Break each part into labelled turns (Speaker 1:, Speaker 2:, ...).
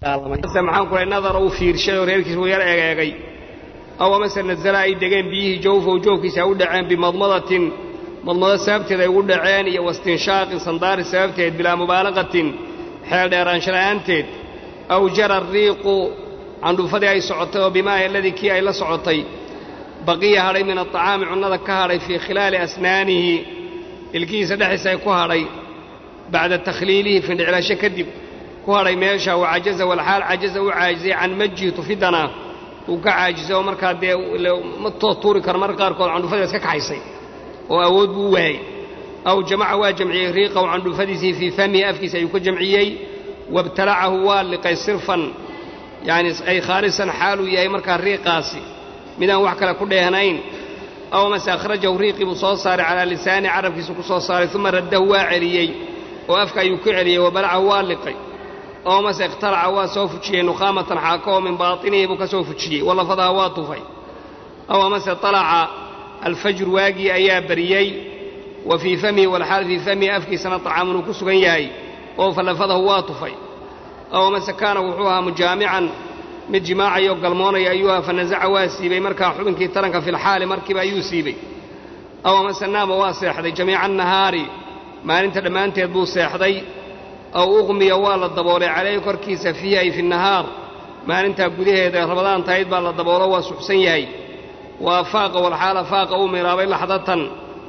Speaker 1: maxaan kuray nadara uu fiirshay oo reerkiisa uu yar egeegay aw amase nazala ay degeen biyihii jawfow joofkiisa ay u dhaceen bimadmadatin madmado sababteed ay ugu dhaceen iyo wastinshaaqin sandaari sababteed bilaa mubaalaqatin xeel dheeraanshala'aanteed aw jara riiqu candhuufadii ay socotay oo bimaahi aladii kii ay la socotay baqiya hadhay min aطacaami cunnada ka hadhay fii khilaali asnaanihi ilkihiisa dhexdiisa ay ku hadhay bacda takhliilihi findhiclasho kadib ku hadhay meesha wa cajaza walxaal cajaza u caajizay can majii tufidana uu ka caajisay oo markaa dee ma tood tuuri karo marka qaarkood candhuufadii iska kaxaysay oo awood buu u waayey aw jamaca waa jamciyey riiqahu candhuufadiisii fii famihi afkiisa ayuu ka jamciyey wabtalacahu waa liqay sirfan yacni ay khaalisan xaaluu yahay markaa riiqaasi midaan wax kale ku dheehnayn aw mase akhrajahu riiqii buu soo saaray calaa lisaani carabkiisu ku soo saaray uma raddahu waa celiyey oo afka ayuu ku celiyey wabalacahu waa liqay aw mase ikhtalaca waa soo fujiyey nukhaamatan xaako oo min baatinihi buu ka soo fujiyey walafadaha waa tufay aw amase talaca alfajru waagii ayaa bariyey wa fii famihi walxaal fii famihi afkiisana طacaamun uu ku sugan yahay oo falafadahu waa tufay aw amase kaana wuxuu ahaa mujaamican mid jimaacayoo galmoonaya ayuu aha fanasaca waa siibay markaa xubinkii taranka filxaali markiiba ayuu siibay aw amase naama waa seexday jamiica nahaari maalinta dhammaanteed buu seexday aw uqmiya waa la daboolay calayhi korkiisa fiihi ay fi nahaar maalintaa gudaheeda rabadaan tahayd baa la daboolo waa suxsan yahay waa faaqa walxaala faaqa uu miiraabay laxdatan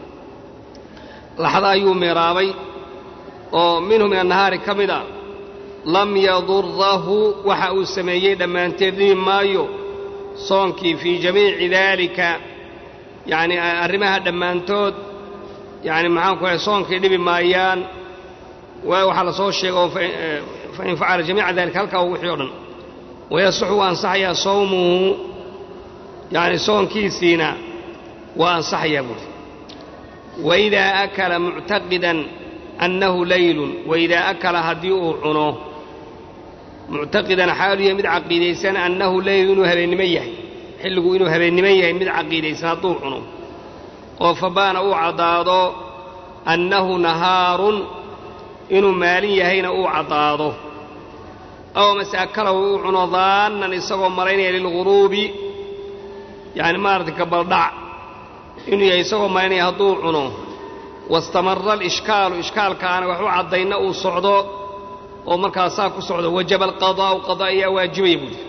Speaker 1: laxda ayuu miiraabay oo minhu min annahaari ka mid a lam yadurahu waxa uu sameeyey dhammaanteed dhibi maayo soonkii fii jamiici daalika yacni arrimaha dhammaantood yacni maxaan ku ahay soonkii dhibi maayaan waxaa la soo sheega oo fain facala jamiica dalika halkaa wixii o dhan wayasuxu waa ansaxayaa sawmuhu yacni soonkiisiina waa ansaxayaa buuri waidaa akala muctaqidan annahu laylun waidaa akala haddii uu cuno muctaqidan xaalu yahay mid caqiidaysan annahu leylu inuu habeennimo yahay xilligu inuu habeennimo yahay mid caqiidaysan hadduu cuno oo fabaana uu caddaado annahu nahaarun inuu maalin yahayna uu caddaado aw mase akalahu uu cuno daannan isagoo malaynaya lilguruubi yacni maarata gabaldhac inuu yahay isagoo malaynaya hadduu cuno wastamara alishkaalu ishkaalkaana wax u caddayna uu socdo oo markaasaa ku socdo wajaba alqadaa'u qada ayaa waajibaya buuri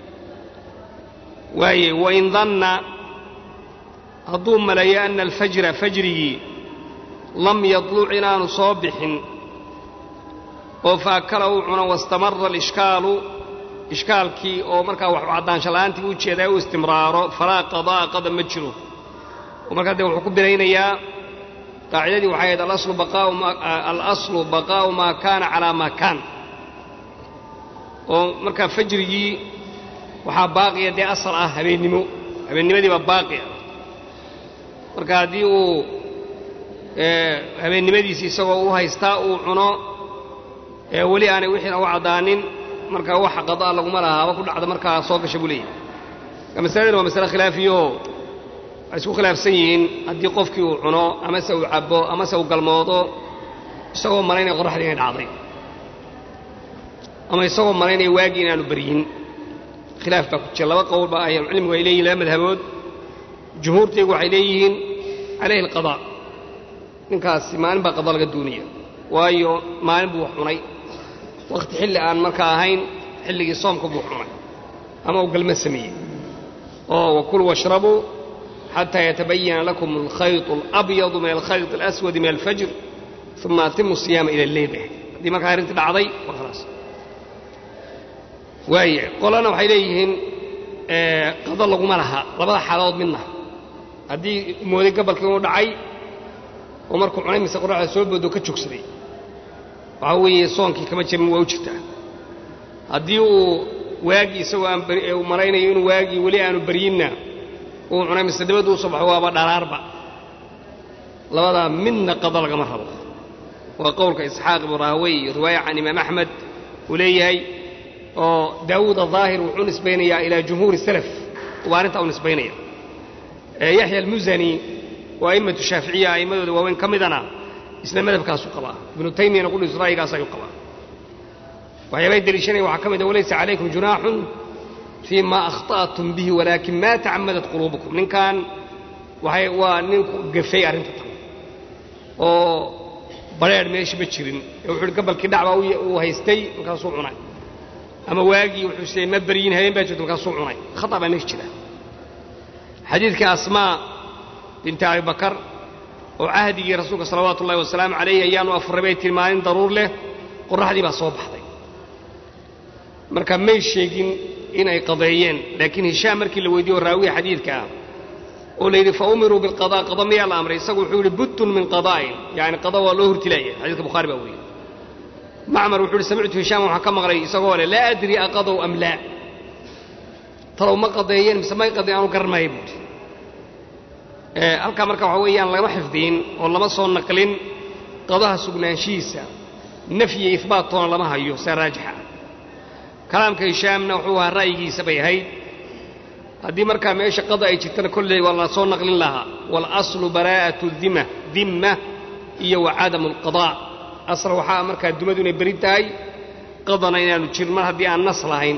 Speaker 1: waaye wain danna hadduu maleeyo ana alfajra fajrigii lam yadluc inaanu soo bixin oo faakala uu cuno wastamara alishkaalu ishkaalkii oo markaa wax caddaansha la'aantii u jeedaa u istimraaro falaa qadaa'a qada ma jiro oo markaa dee wuxuu ku biraynayaa qaacidadii waxay ahayd alaslu baqaa'u maa kaana calaa maa kaan oo markaa fajrigii waxaa baaqiya dee asal ah habeennimo habeennimadii baa baaqi ah marka haddii uu habeennimadiisi isagoo u haystaa uu cuno weli aanay wixiina u caddaanin markaa waxa qadaa laguma laha haba ku dhacda markaa soo gasha buu leeyahay masaladani waa masale khilaafiyaoo waxay isku khilaafsan yihiin haddii qofkii uu cuno amase uu cabbo amase uu galmoodo isagoo malaynaya qoraxdii inay dhacday ama isagoo malaynaya waagii inaanu baryin khilaaf baa ku jira laba qowl baa ahlucilmigu ay leeyihin laba madhabood jumhuurtaygu waxay leeyihiin calayhi alqadaa ninkaasi maalin baa qada laga duunaya waayo maalin buu wax cunay wakhti xilli aan markaa ahayn xilligii soomka buu cunay ama uu galma sameeyey oo wakuluu washrabuu xataa yatabayana lakum alkhayط alabyadu min alkhayط alaswadi min alfajr uma atimu siyaama ila alleyl haddii markaa arrintii dhacday waa khalaas waaya qolana waxay leeyihiin qado laguma laha labada xaaladood midna haddii mooday gabalkii inuu dhacay oo markuu cunay mise qoraxda soo boodo ka joogsaday waxaa weeye soonkii kama jabin waa u jirtaa haddii uu waagii isagoo aan uu malaynayo inuu waagii weli aanu baryinna uu cunay mise dabaddu u soo baxo waaba dharaarba labadaa midna qado lagama rabo waa qowlka isxaaq ibnu raahwey iyo riwaaya can imaam axmed uu leeyahay oo daawuud aلظaahir wuxuu nisbaynayaa ilaa jumhuuri salaf waa arrintaa u nisbaynaya yaxya almusani oo a'immatu shaaficiya a'immadooda waaweyn ka midana isna madhabkaasu qabaa ibnu taymiyana qudhiis ra'yigaas ayuu qabaa waxyaabay deliishanaya waxaa ka mid a walaysa calaykum junaaxun fii ma akhta'tum bihi walaakin maa tacamadat quluubukum ninkan waxay waa ninku gafay arrinta tan oo badrheer meesha ma jirin ee wuxuu uhi gabalkii dhacbaa uu haystay markaasuu cunay ama waagii wuxuu siday ma beryin habeen baa jirta markaasuu cunay khata baa meesha jira xadiidkii asmaa binti abi bakar oo cahdigii rasuulka salawaatu ullahi wasalaamu calayh ayaanu afurray bay tihi maalin daruur leh qorraxdii baa soo baxday marka may sheegin inay qadeeyeen laakiin hishaam markii la weydiiye oo raawiya xadiidka ah oo la yidhi fa umiruu bilqadaa qada miyaa la amray isagu wuxuu yidhi buttun min qadaa'in yacni qada waa loo hurtilaaya xadiidka bukhaari baa wariyey macmar wuxuu yidhi samictu hishaam waxaan ka maqlay isagoo leh laa adri aqadow am laa talow ma qadeeyeen mise may qadeyen aanu garan maayo buuhi halkaa marka waxaa weeyaan lama xifdiin oo lama soo naqlin qadaha sugnaanshihiisa nafyi iyo ihbaattoona lama hayo saa raajixa kalaamka hishaamna wuxuu ahaa ra'yigiisa bay ahayd haddii markaa meesha qada ay jirtana kolley waa la soo naqlin lahaa waalaslu baraa'atu dima dimma iyo wa cadamu alqadaa asal waxaa markaa dumadu inay beri tahay qadana inaanu jirin mar haddii aan nas lahayn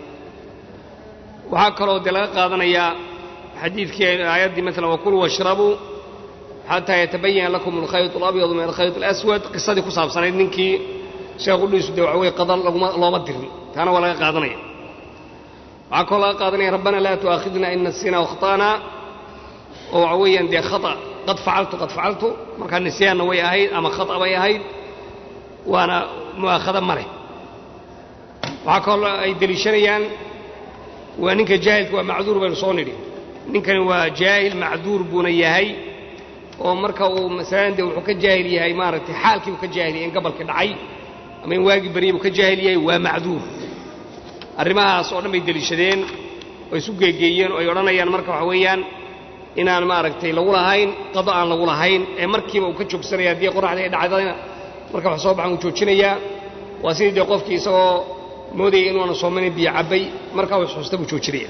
Speaker 1: waxaa kaloo dee laga qaadanayaa xadiidkii aayaddii maalan wakuluu washrabuu xataa yatabayana lakum alkhayط alabyadu min alkhayط alaswad qisadii ku saabsanayd ninkii sheekhu dhiisu dee waxa weye qada looma dirin taana waa laga qaadanaya waxaa kaloo laga qaadanaya rabbana laa tu'aakhidna in nasina wakhta'na oo waxa weeyaan dee khata qad facaltu qad facaltu markaa nisyaanna way ahayd ama khata bay ahayd waana mu'aakhada ma leh waxaa kaloo ay deliishanayaan waa ninka jaahilka waa macduur baynu soo nidhi ninkani waa jaahil macduur buuna yahay oo marka uu masalan dee wuxuu ka jaahil yahay maaragtay xaalkii buu ka jaahil yahay in gabalkii dhacay ama in waagii baryay buu ka jaahil yahay waa macduur arrimahaas oo dhan bay deliishadeen oo isu geegeeyeen oo ay odhanayaan marka waxa weeyaan inaan maaragtay lagu lahayn qado aan lagu lahayn ee markiiba uu ka joogsanaya haddii qoraxdii ay dhacdayna marka wax soo baxan uu joojinayaa waa sidii dee qofkii isagoo moodayay inuuna soomanin biyo cabbay markaa uu xusta buu joojinaya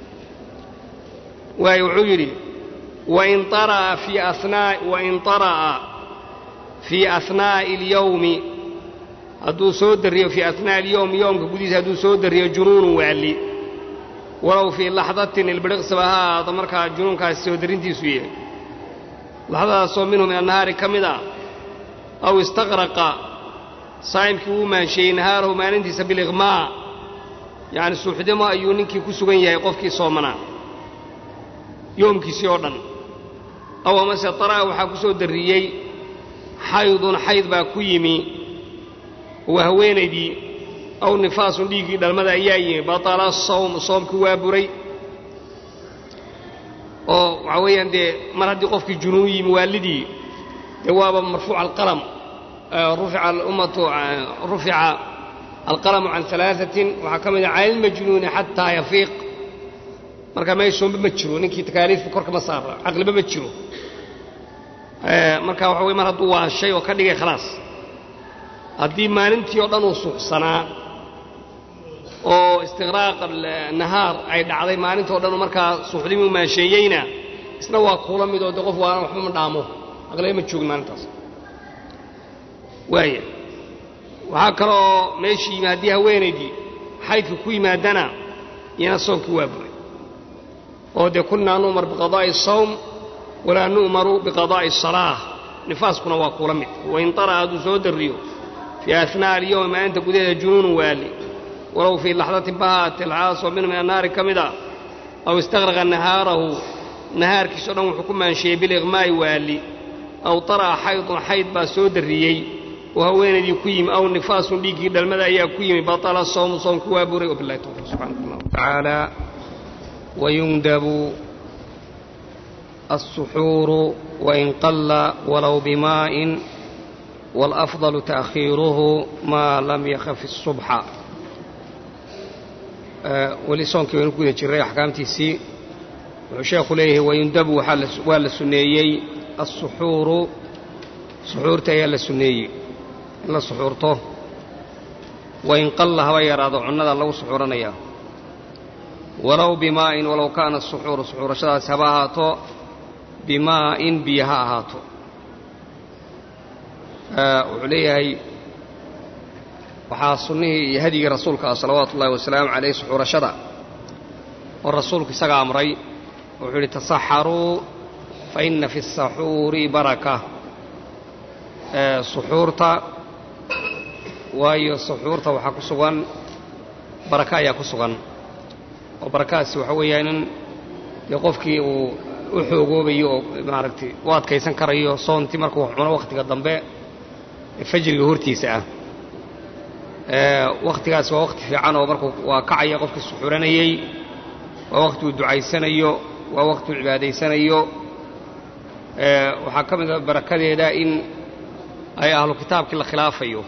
Speaker 1: waayo wuxuu yidhi wain ara'a fii anaa wain طara'a fii ahnaa'i اlyowmi hadduu soo dariyo fii ahnaa'i اlyowmi yoomka gudihiisa hadduu soo dariyo junuunu waali walow fii laxdatin ilbiriqsiba ha ahaado markaa junuunkaasi soo darintiisu yahay laxdadaasoo minhu min annahaari ka mid ah aw istaqraqa saa'imkii wuu maansheeyey nahaarahu maalintiisa biliqmaa yacni suuxdimo ayuu ninkii ku sugan yahay qofkii soomanaa yoomkiisii oo dhan aw amase tara'a waxaa ku soo darriyey xaydun xayd baa ku yimi waa haweenaydii aw nifaasun dhiiggii dhalmada ayaa yimi batala sawm soomkii waa buray oo waxaa weeyaan dee mar haddii qofkii junuun yimi waalidii dee waaba marfuuca alqalam rufica alummatu rufica alqalamu can alaaثatin waxaa ka mid ah cala ilmajnuuni xataa yafiiq marka meeshoonba ma jiro ninkii takaaliifba korka ma saara caqliba ma jiro marka waxa wey mar hadduu waashay oo ka dhigay khalaas haddii maalintii oo dhan uu suuxsanaa oo istiqraaq nahaar ay dhacday maalintii o dhan markaa suuxdimuu maasheeyeyna isna waa kuula mid oo de qof waana waxba ma dhaamo aqliba ma joogin maalintaas waaya waxaa kaloo meeshii yimi haddii haweenaydii xaydka ku yimaadana iyana soomkii waa buray oo dee kunnaa nu'mar biqadaa'i asawm walaa nu'maru biqadaa'i asalaa nifaaskuna waa kuula mid wain tara'a hadduu soo darriyo fii ahnaa'i alyowmi maalinta gudaheeda junuunu waali walow fii laxdatin bahaate alxaasoo minhu min annaari ka mid a aw istaqraqa nahaarahu nahaarkiisao dhan wuxuu ku maansheeyey biliqmaa'i waali aw tara'a xaydun xayd baa soo darriyey oo haweenaydii ku yimi aw nifaasun dhiiggii dhalmada ayaa ku yimi batala sawmu soomku waa buray wabillahi tawfiiq subxanak allah tacaala wayundabu السحور وإن قل ولو بماء والأفضل تأخيره ما لم يخف الصبح weli soonkii waynu ku guda jirray axkaamtiisii wuxuu sheekhu leeyahay wayundabu waa la sunneeyey alsuxuuru suxuurta ayaa la sunneeyey in la suxuurto wain qalla haba yaraado cunnada lagu suxuuranayaa walow bimaa'in walow kaana asuxuuru suxuurashadaasi haba ahaato bimaa'in biyo ha ahaato wuxuu leeyahay waxaa sunnihii iyo hadigii rasuulka ah salawaatu ullahi wasalaamu calayh suxuurashada oo rasuulku isaga amray wuxuu yidhi tasaxaruu fa inna fi asaxuuri baraka suxuurta waayo suxuurta waxaa ku sugan baraka ayaa ku sugan oo barakadaasi waxa weeyaan in dee qofkii uu u xoogoobayo oo maaragtay u adkaysan karayo soontii markuu cuno wakhtiga dambe fajriga hortiisa ah wakhtigaasi waa wakhti fiican oo markuu waa kacaya qofkii suxuuranayey waa wakhti uu ducaysanayo waa wakhti uu cibaadaysanayo waxaa ka mid a barakadeeda in ay ahlu kitaabkii la khilaafayo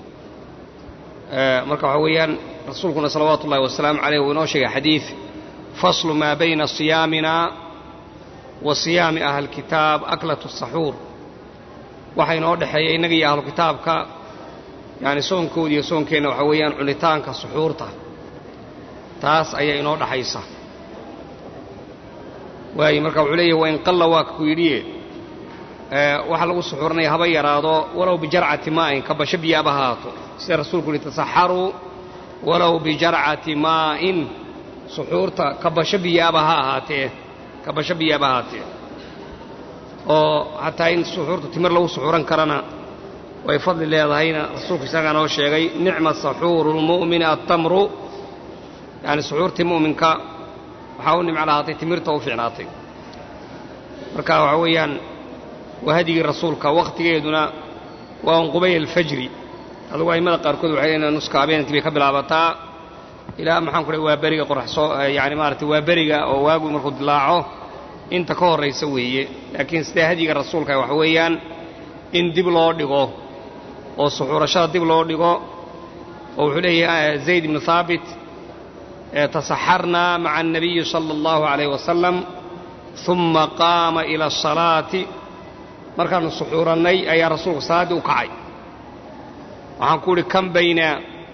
Speaker 1: marka waxaa weeyaan rasuulkuna salawaatu ullahi wasalaamu caleyh uu inoo sheegay xadiid faslu maa bayna siyaamina wa siyaami ahli kitaab aklatu saxuur waxa inoo dhexeeya innaga iyo ahlu kitaabka yacni soonkooda iyo soonkeenna waxaa weeyaan cunitaanka suxuurta taas ayaa inoo dhaxaysa waayo marka wuxuu leeyahy wain qalla waa ku yidhiye waxa lagu suxuuranaya haba yaraado walow bijarcati maa'in kabasho biyaaba haato sida rasuulku yihi tasaxaruu walow bijarcati maa'in suxuurta kabasho biyaaba ha ahaatee kabasho biyaaba ahaatee oo xataa in suxuurta timir lagu suxuuran karana way fadli leedahayna rasuulku isagaa noo sheegay nicma saxuuru lmu'mini attamru yacni suxuurtii mu'minka waxaa u nimco lahaatay timirta u fiicnaatay marka waxaa weeyaan waa hadigii rasuulka wakhtigeeduna waa un qubayl alfajri adugu a'immada qaarkood waxay leeyiin nuska habeenkii bay ka bilaabataa ilaa maxaan ku dhahay waa beriga qoraxsoo yacni maaragtay waa beriga oo waagu markuu dilaaco inta ka horraysa weeye laakiin sidee hadiga rasuulka waxa weeyaan in dib loo dhigo oo suxuurashada dib loo dhigo oo wuxuu leeyahay zayd ibnu haabit tasaxarnaa maca annabiyi sala allahu calayh wasalam uma qaama ila asalaati markaannu suxuurannay ayaa rasuulku salaaddii u kacay waxaan ku uhi kan bayna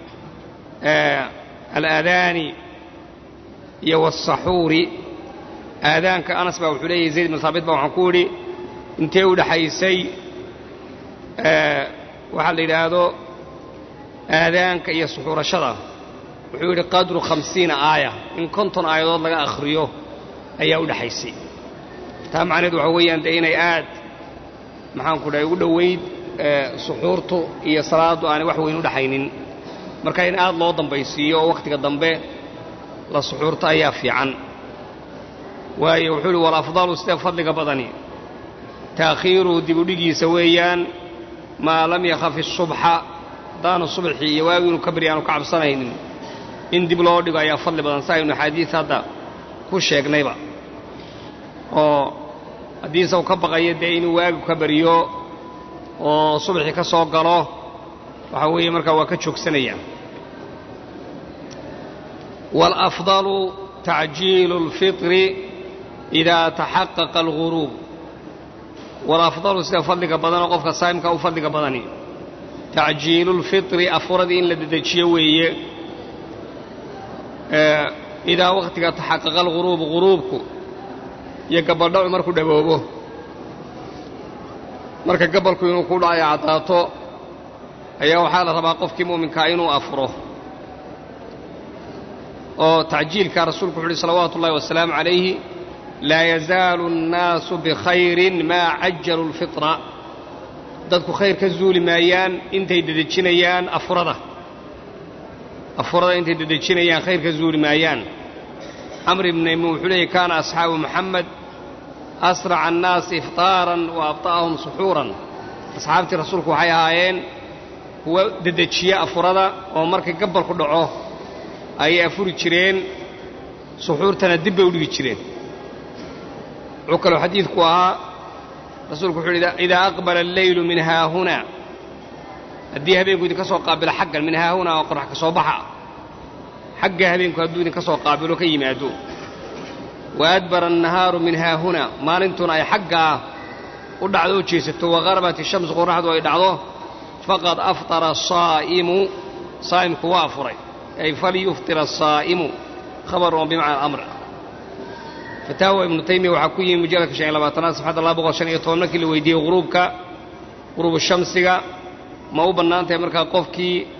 Speaker 1: alaadaani iyo waasaxuuri aadaanka anas baa wuxuu leeyahay zayd ibnu haabit baa waxaan ku idhi intee u dhexaysay waxaa la yidhaahdo aadaanka iyo suxuurashada wuxuu yidhi qadru khamsiina aaya in konton aayadood laga akhriyo ayaa u dhexaysay taa macnaheed waxaa weeyaan dee inay aad maxaan ku dhahay ugu dhowayd suxuurtu iyo salaaddu aanay wax weyn u dhexaynin marka in aad loo dambaysiiyo oo wakhtiga dambe la suxuurto ayaa fiican waayo wuxuu uhi walafdalu sidee fadliga badani taakhiiruhu dibudhigiisa weeyaan maa lam yakhafi subxa haddaanu subxii iyo waagi inuu ka beri aanu ka cabsanaynin in dib loo dhigo ayaa fadli badan sa aynu axaadiis hadda ku sheegnayba oo haddiise uu ka baqayo dee inuu waagigu ka beriyo oo subaxii ka soo galo waxaa weeye markaa waa ka joogsanaya waalafdalu tacjiilu اlfitri idaa taxaqaqa alguruub walafdalu sida fadliga badanoo qofka saa'imka u fadliga badani tacjiilu lfitri afuradii in la dedejiyo weeye idaa wakhtiga taxaqaqa alguruubu guruubku iyo gabaldhacu markuu dhaboobo marka gabalku inuu ku dhacayo caddaato ayaa waxaa la rabaa qofkii mu'minkaa inuu afuro oo tacjiilkaa rasuulku wuxu uhi salawaatu ullahi wasalaamu calayhi laa yazaalu annaasu bikhayrin maa cajalu lfitra dadku khayr ka zuuli maayaan intay dedejinayaan afurada afurada intay dedejinayaan khayr ka zuuli maayaan camr ibn maymuun wuxuu leeyay kaana asxaabu muxamed asraca annaasi iftaaran wa abطa'ahum suxuuran asxaabtii rasuulku waxay ahaayeen kuwa dedejiya afurada oo markay gabalku dhaco ayay afuri jireen suxuurtana dib bay u dhigi jireen wuxuu kaloo xadiidku ahaa rasuulku wuxuu yidhi idaa aqbala alleylu min haahunaa haddii habeenku idinka soo qaabilo xaggan min haahunaa oo qorax ka soo baxa xagga habeenku hadduu idinka soo qaabilo ka yimaado wa adbara annahaaru min haahunaa maalintuna ay xaggaa u dhacdo oo jeesato waqarabat ishamsu qoraxdu ay dhacdo faqad aftara asaa'imu saa'imku waa afuray ay falyuftira asaa'imu khabarun bimacna alamr fataawa ibnu taymiya waxaa ku yimi mujalladka shan iyo labaatanaad safxadda laba boqol shan iyo toban markii la weydiiyey guruubka guruubu shamsiga ma u bannaan tahay markaa qofkii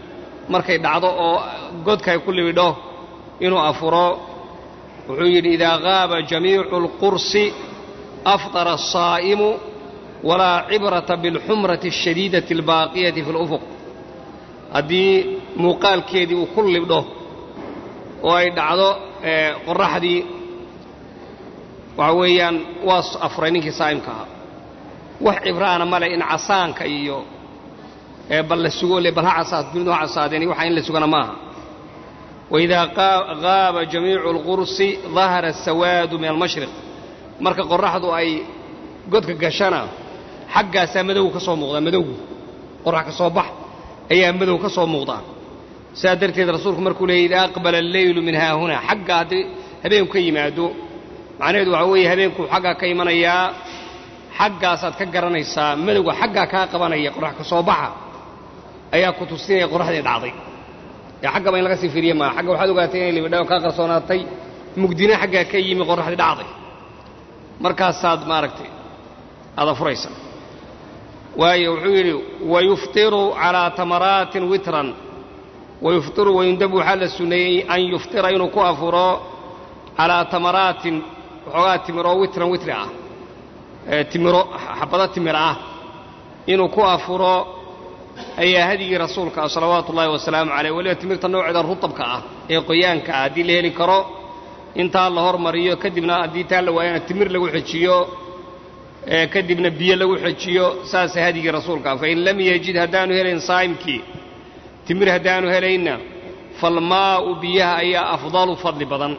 Speaker 1: markay dhacdo oo godka ay ku libidho inuu afuro wuxuu yidhi idaa qaaba jamiicu alqursi afطara الsaa'imu walaa cibrata biاlxumrati الshadiidati اlbaaqiyati fi اlufuq haddii muuqaalkeedii uu ku libdho oo ay dhacdo qoraxdii waxa weeyaan waa afuray ninkii saa'imka ahaa wax cibraana male in casaanka iyo bal la sugo le bal ha casaad dunidu ha casaadeen waxa in la sugana maaha waidaa qaaba jamiicu اlqursi dahara asawaadu min almashriq marka qoraxdu ay godka gashana xaggaasaa madowga ka soo muuqdaa madowgu qorax ka soo bax ayaa madow ka soo muuqdaa saa darteed rasuulku markuu leeyay idaa aqbala alleylu min haahunaa xagga haddii habeenku ka yimaado macnaheedu waxaa weeye habeenkuu xaggaa ka imanayaa xaggaasaad ka garanaysaa madowga xaggaa kaa qabanaya qorax ka soo baxa ayaa ku tusinaya qoraxdii dhacday ee xaggaba in laga sii fiiriye maa xagga waxaad ogaatay inay libidha kaa qarsoonaatay mugdina xaggaa ka yimi qoraxdii dhacday markaasaad maaragtay aada furaysa waayo wuxuu yidhi wayuftiru calaa tamaraatin witran wayuftiru wayundabu waxaa la sunneeyey an yuftira inuu ku afuro calaa tamaraatin waxoogaa timiro witran witri ah timiro xabado timir ah inuu ku afuro ayaa hadigii rasuulka ah salawaatu ullaahi wasalaamu caleyh weliba timirta nooceeda rutabka ah ee qoyaanka ah haddii la heli karo intaa la hormariyo kadibna haddii taa la waayana timir lagu xejiyo kadibna biyo lagu xejiyo saasa hadigii rasuulka ah fain lam yejid haddaanu helayn saa'imkii timir haddaanu helayna falmaa'u biyaha ayaa afdalu fadli badan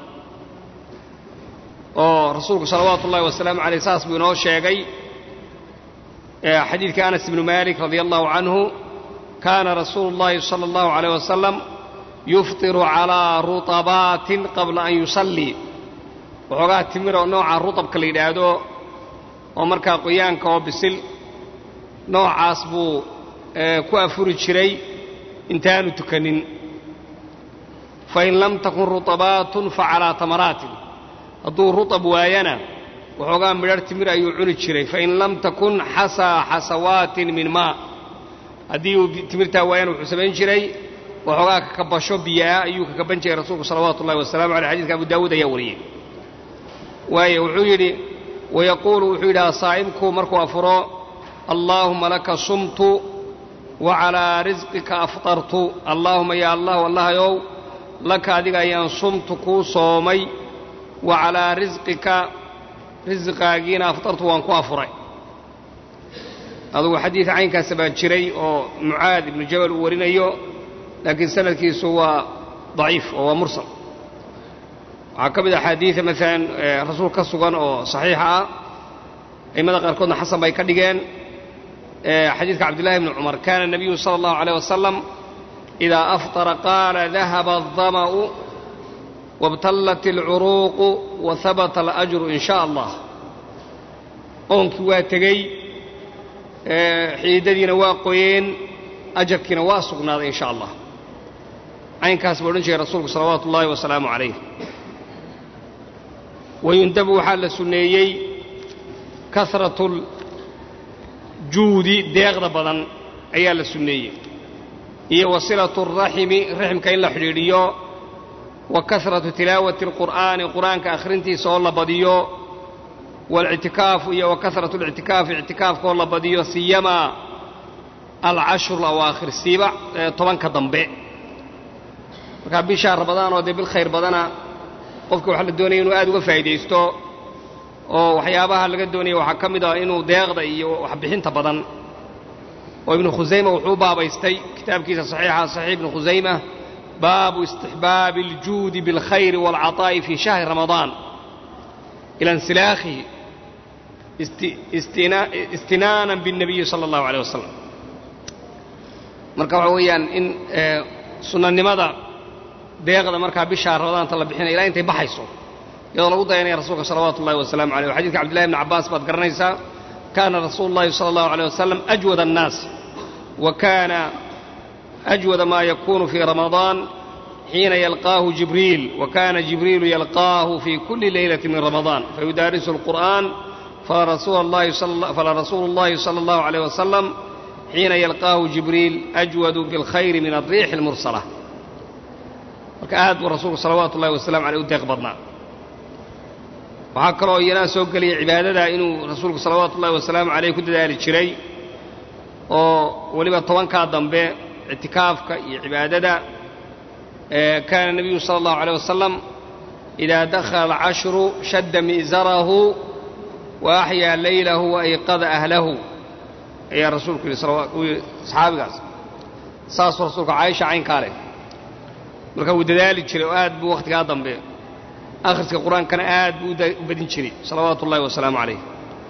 Speaker 1: oo rasuulku salawaatu ullahi wasalaamu caleyh saas buu inoo sheegay xadiidka anas ibnu malik radia allahu canhu kaana rasuulu llahi sala allahu aleyh wasalam yuftiru calaa rutabaatin qabla an yusallii waxoogaa timira nooca rutabka la yidhaahdo oo markaa qoyaanka oo bisil noocaas buu ku afuri jiray intaanu tukanin fain lam takun rutabaatun fa calaa tamaraatin hadduu rutab waayana waxoogaa midharh timir ayuu cuni jiray fain lam takun xasaa xasawaatin min maa haddii uu timirtaa waayana wuxuu samayn jiray waxoogaa kakabasho biyaa ayuu kakaban jiray rasuulku salawaatu ullahi wasalamu aleyh xadidka abu daawuud ayaa wariyey waayo wuxuu yidhi wayaquulu wuxuu yidhaha saa'imku markuu afuro allaahuma laka sumtu wa calaa risqika aftartu allaahuma yaa allahu allahayow laka adiga ayaan sumtu kuu soomay wa calaa risqika risqaagiina aftartu waan ku afuray adugu xadiid caynkaasa baa jiray oo mucaad ibnu jabal uu warinayo laakiin sanadkiisu waa daciif oo waa mursal waxaa ka mid a axaadiida maalan rasuul ka sugan oo saxiixa ah a'immada qaarkoodna xasan bay ka dhigeen xadiidka cabdillahi bni cumar kaana nabiyu sala allahu aleyh wasalam idaa aftara qaala dahaba aldama'u wabtallat alcuruuqu wa habata alajru in shaa allah oonkii waa tegey xiidadiina waa qoyeen ajarkiina waa sugnaaday in sha allah caynkaas buu odhan jiray rasuulku salawaatu ullaahi wasalaamu calayh wayundabu waxaa la sunneeyey kasratuljuudi deeqda badan ayaa la sunneeyey iyo wasilatu raximi raximka in la xidhiidhiyo wa kasratu tilaawati alqur'aani qur'aanka akhrintiisa oo la badiyo waاlictikaafu iyo wa kasratu اlictikaafi ictikaafkaoo la badiyo siyamaa alcashru alawaakhir siiba tobanka dambe markaa bishaa ramadaan oo dee bil khayr badana qofka waxaa la doonaya inuu aad uga faa'iidaysto oo waxyaabaha laga doonaya waxaa ka mid ah inuu deeqda iyo waxbixinta badan oo ibnu khusayma wuxuu baabaystay kitaabkiisa saxiixa saxiix ibnu khusayma baabu istixbaabi aljuudi biاlkhayri wاlcaطaa'i fii shahri ramadaan ila insilaakhihi istinaanan biاnnabiyi sala allahu aleyh wasalam marka waxa weeyaan in sunnanimada deeqda markaa bishaa ramadaanta la bixinaya ilaa intay baxayso iyadoo lagu dayanaya rasuulka salawaatu ullahi wasalaamu aleyh xadidka cabdillahi bni cabbaas baad garanaysaa kaana rasuulu llahi sala allahu aleyh wasalam ajwad annaas wa kaana ajwada maa yakunu fii ramadaan xiina yalqaahu jibriil wa kaana jibriilu yalqaahu fii kulli leylati min ramadaan fayudaarisu alqur'aan fala rasuulu llahi sala allahu aleyh wasalam xiina yalqaahu jibriil ajwadu biاlkhayri min alriixi اlmursala marka aad buu rasuulku salawaatu ullahi wasalamu aleyh u deeq badnaa waxaa kaloo iyanaa soo gelaya cibaadada inuu rasuulku salawaatu ullahi wasalaamu caleyh ku dadaali jiray oo weliba tobankaa dambe ictikaafka iyo cibaadada kaana nebiyu sala allahu aleyh wasalam idaa dakhala alcashru shadda mi'zarahu wa axyaa leylahu wa ayqada ahlahu ayaa rasuulku yidhi uu yidhi saxaabigaas saasuu rasuulku caaisha caynkaa leh marka wuu dadaali jiray oo aad buu wakhtigaa dambe akhriska qur-aankana aad buu u badin jiray salawaatu ullahi wasalaamu calayh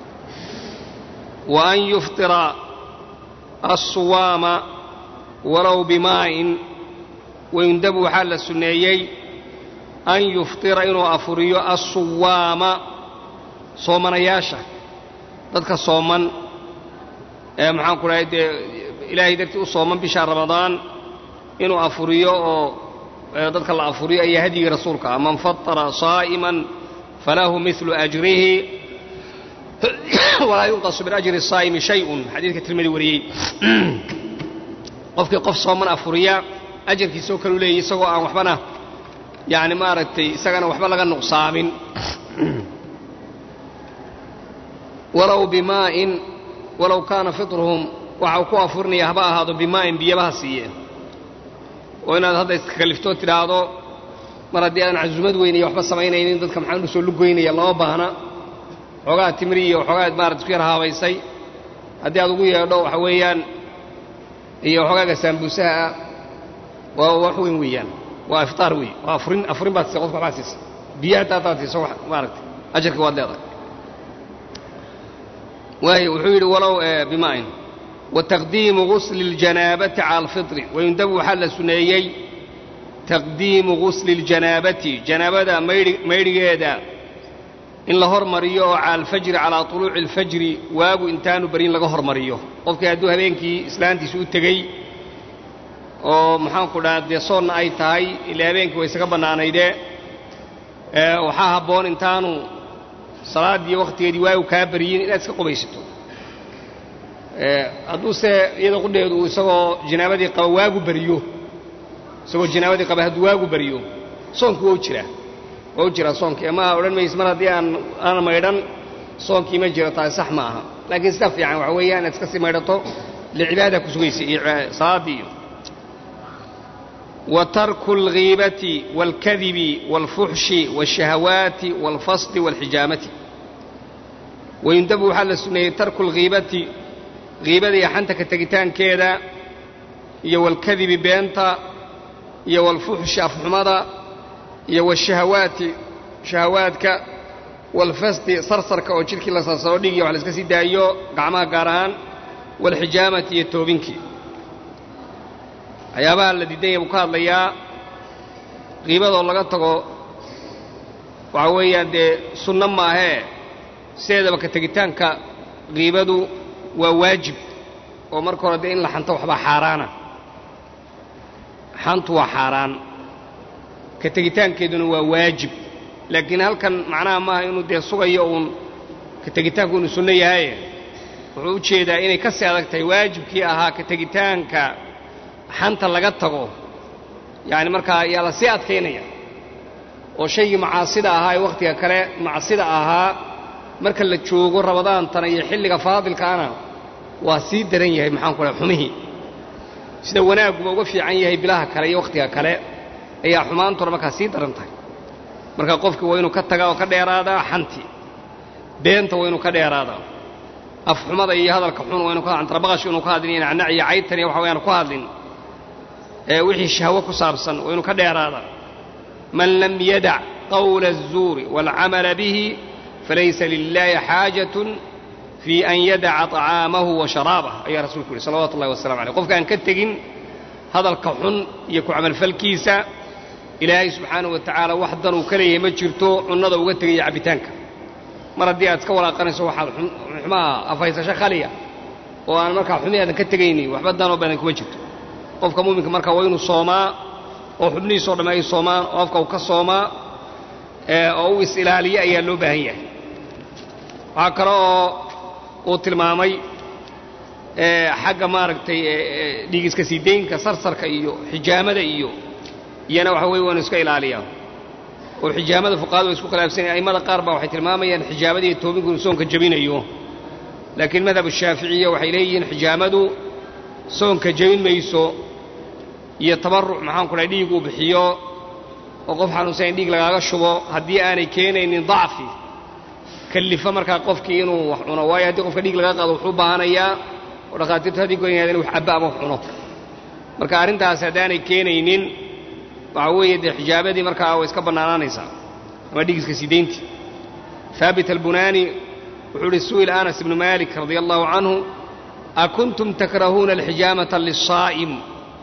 Speaker 1: wa an yuftira assuwaama walow bimaa'in wayundabu waxaa la sunneeyey an yuftira inuu afuriyo assuwaama soomanayaasha dadka sooman ee maxaan ku dhahay dee ilaahay dartii u sooman bisha ramadaan inuu afuriyo oo dadka la afuriyo ayaa hadyigii rasuulka ah man fatara saa'iman falahu midlu ajrihi walaa yunqasu min ajri saa'imi shayun xadiidka tirmidi wariyey qofkii qof sooman afuriya ajarkiisoo kalu leeyay isagoo aan waxbana yani maaragtay isagana waxba laga nuqsaamin walow bimaa'in walow kaana fitruhum waxa uu ku afurinaya haba ahaado bimaa'in biyabaha siiyeen oo inaad hadda iskakaliftoo tidhaahdo mar haddii aadan casumad weyn iyo waxba samaynaynin dadka maxaan usoo lugoynaya lama baahna xoogaa timri iyo xoogaa maarata isku yar haabaysay haddii aad ugu yeedho waxa weeyaan iyo xoogaaga saambuusaha ah waa wax weyn weeyaan waa iftaar wey waa afurin afurin baad siisa qofka waxbaad siisa biyaha hataa hadaad siiso wax maaragtay ajarka waad leedahay waayo wuxuu yidhi walow bimaa'in wataqdiimu gusli اljanaabati cala alfitri wayundabu waxaa la suneeyey taqdiimu gusli اljanaabati janaabada maydhigeeda in la hormariyo oo cala alfajri calaa طuluuci اlfajri waagu intaanu barin laga hormariyo qofkii hadduu habeenkii islaantiisa u tegey oo maxaanku dhaha dee soonna ay tahay ilaa habeenkii way isaga bannaanaydee waxaa habboon intaanu salaaddii wakhtigeedii waagu kaa baryin inaad iska qubaysato hadduuse iyada qudheedu uu isagoo janaabadii qaba waagu bariyo isagoo janaabadii qaba hadduu waagu bariyo soonku waa u jiraa waa u jiraa soonkii ama odhan mayse mar haddii aan aan maydhan soonkii ma jiro taasi sax ma aha laakiin sida fiican waxa weeyaan inaad iska sii maydhato licibaada ku sugaysa iyo salaaddii iyo wa tarku alghiibati waalkadibi waalfuxshi waالshahawaati waalfasdi waalxijaamati wayundabu waxaa la suneeyey tarku alghiibati hiibada iyo xanta ka tegitaankeeda iyo walkadibi beenta iyo walfuxshi afxumada iyo washahawaati shahawaadka walfasdi sarsarka oo jidhkii la sarsaro dhigiyo wax la iska sii daayo gacmaha gaar ahaan walxijaamati iyo toobinkii waxyaabaha la diidan yahay buu ka hadlayaa qiibadoo laga tago waxaa weeyaan dee sunno maahee sideedaba ka tegitaanka qiibadu waa waajib oo marka hore dee in la xanto waxbaa xaaraana xantu waa xaaraan ka tegitaankeeduna waa waajib laakiin halkan macnaha maaha inuu dee sugayo uun ka tegitaanku inuu sunno yahaye wuxuu u jeedaa inay ka sii adag tahay waajibkii ahaa ka tegitaanka xanta laga tago yacani markaa yaa la sii adkaynaya oo shaygii macaasida ahaa ee wakhtiga kale macsida ahaa marka la joogo ramadaantana iyo xilliga faadilkaana waa sii daran yahay maxaan ku dhaha xumihii sida wanaagguba uga fiican yahay bilaha kale iyo wakhtiga kale ayaa xumaantuna markaa sii daran tahay marka qofki waa inuu ka tagaa oo ka dheeraadaa xantii beenta waa inuu ka dheeraadaa afxumada iyo hadalka xun waa inu ka antarabaqash inuu ka hadlin iyo nacnac iyo caytan iyo waxa wayaan ku hadlin ee wixii shahwo ku saabsan waa inuu ka dheeraadaa man lam yadac qawla الzuuri wاlcamala bihi falaysa lilaahi xaajatun fii an yadaca طacaamahu wa sharaabah ayaa rasuulku yihi salawatu ullahi wasalamu aleyh qofka aan ka tegin hadalka xun iyo ku camalfalkiisa ilaahay subxaanahu wa tacaala wax dan uu ka leeyahay ma jirto cunnada uga tegaya cabbitaanka mar haddii aad iska walaaqanayso waxaad xumaha afhaysasho khaliya oo aan markaa xumi aadan ka tegaynin waxba danoo badan kuma jirto qofka muuminka markaa waa inuu soomaa oo xubnihiisoo dhamme ay soomaan oo afka uu ka soomaa oo uu is-ilaaliyo ayaa loo baahan yahay waxaa kale oo uu tilmaamay xagga maaragtay dhiigiska siideynka sarsarka iyo xijaamada iyo iyana waxa weye waanu iska ilaaliyaa oo xijaamada fuqahadu way isku khilaafsanyahin a'immada qaar baa waxay tilmaamayaan xijaamada iyo toobinku inuu soonka jebinayo laakiin madhabu shaaficiya waxay leeyihiin xijaamadu soonka jebin mayso iyo tabarruc maxaanku dhahay dhiig uu bixiyo oo qof xanuunsan in dhiig lagaaga shubo haddii aanay keenaynin dacfi kallifa markaa qofkii inuu wax cuno waayo haddii qofka dhiig laga qaado wuxuu u baahanayaa oo dhakhaatiirtu haddii goynayaan inu wax cabba ama wax cuno marka arrintaas haddaanay keenaynin waxaa weeye dee xijaabadii markaa way iska bannaanaanaysaa ama dhigiska sidayntii haabit albunaani wuxuu ihi su'ila anas ibnu malik radia allahu canhu akuntum takrahuuna alxijaamata lisaa'im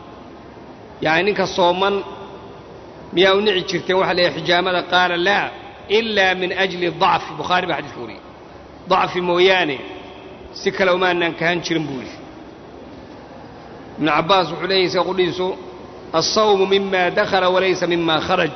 Speaker 1: yacni ninka sooman miyaa u nici jirteen waxa leeyahay xijaamada qaala laa ilaa min ajli dacfi bukhaari baa xadidka wariyey dacfi mooyaane si kale umaanaan kahan jirin buu yidhi ibnu cabbaas wuxuu leeyahy isaga qudhiisu alsawmu mima dakhala walaysa mima kharaj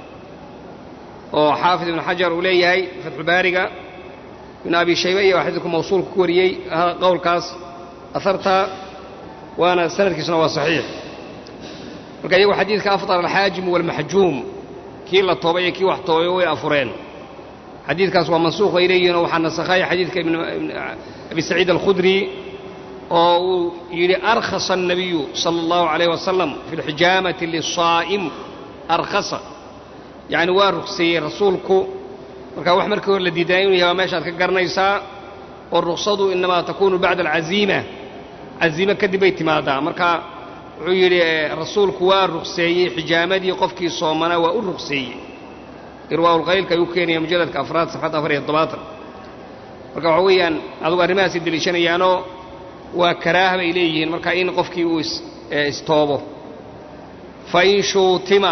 Speaker 1: oo xaafid ibnu xajar uu leeyahay fatxubaariga ibnu abi shayba iyo xadiidku mawsuulka ku wariyey qowlkaas aharta waana sanadkiisuna waa saxiix marka iyagu xadiidka afطar alxaajimu walmaxjuum kii la toobay iyo kii wax toobay way afureen xadiidkaas waa mansuuq bay leeyihin oo waxaa nasakhay xadiidka abi saciid alkhudri oo uu yidhi arkhasa الnabiyu salى اllahu عalayh wasalam fi اlxijaamati lisaa'im arkhasa yacni waa rugseeyey rasuulku marka wax markii hore la diidanay inuu yahay waa meeshaad ka garanaysaa oo ruksadu inamaa takunu bacda alcaziima caziime kadib bay timaadaa marka wuxuu yidhi rasuulku waa rugseeyey xijaamadii qofkii soomana waa u rugseeyey irwaaulqaylka ayuu keenaya mujalladka afraad safxadda afar iyo toddobaatan marka waxa weeyaan adugu arrimahaasay deliishanayaanoo waa karaaha bay leeyihiin marka in qofkii uu istoobo fain shuutima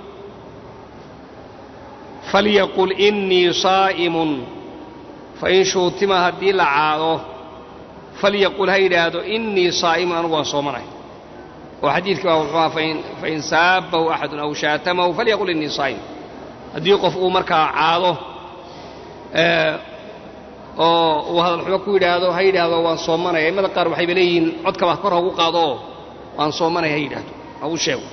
Speaker 1: falyaqul innii saa'imun fain shuutima haddii la caado falyaqul ha yidhaahdo innii saa'imun anugu waan soomanay oo xadiidkii baa wuxuu ahaa fain saabbahu axadun aw shaatamahu falyaqul innii saa'im haddii qof uu markaa caado oo uu hadalxumo ku yidhaahdo ha yidhaahdo waan soomanaya aimada qaar waxayba leeyihiin codkaba kor hagu qaado oo waan soomanaya ha yidhaahdo hagu sheego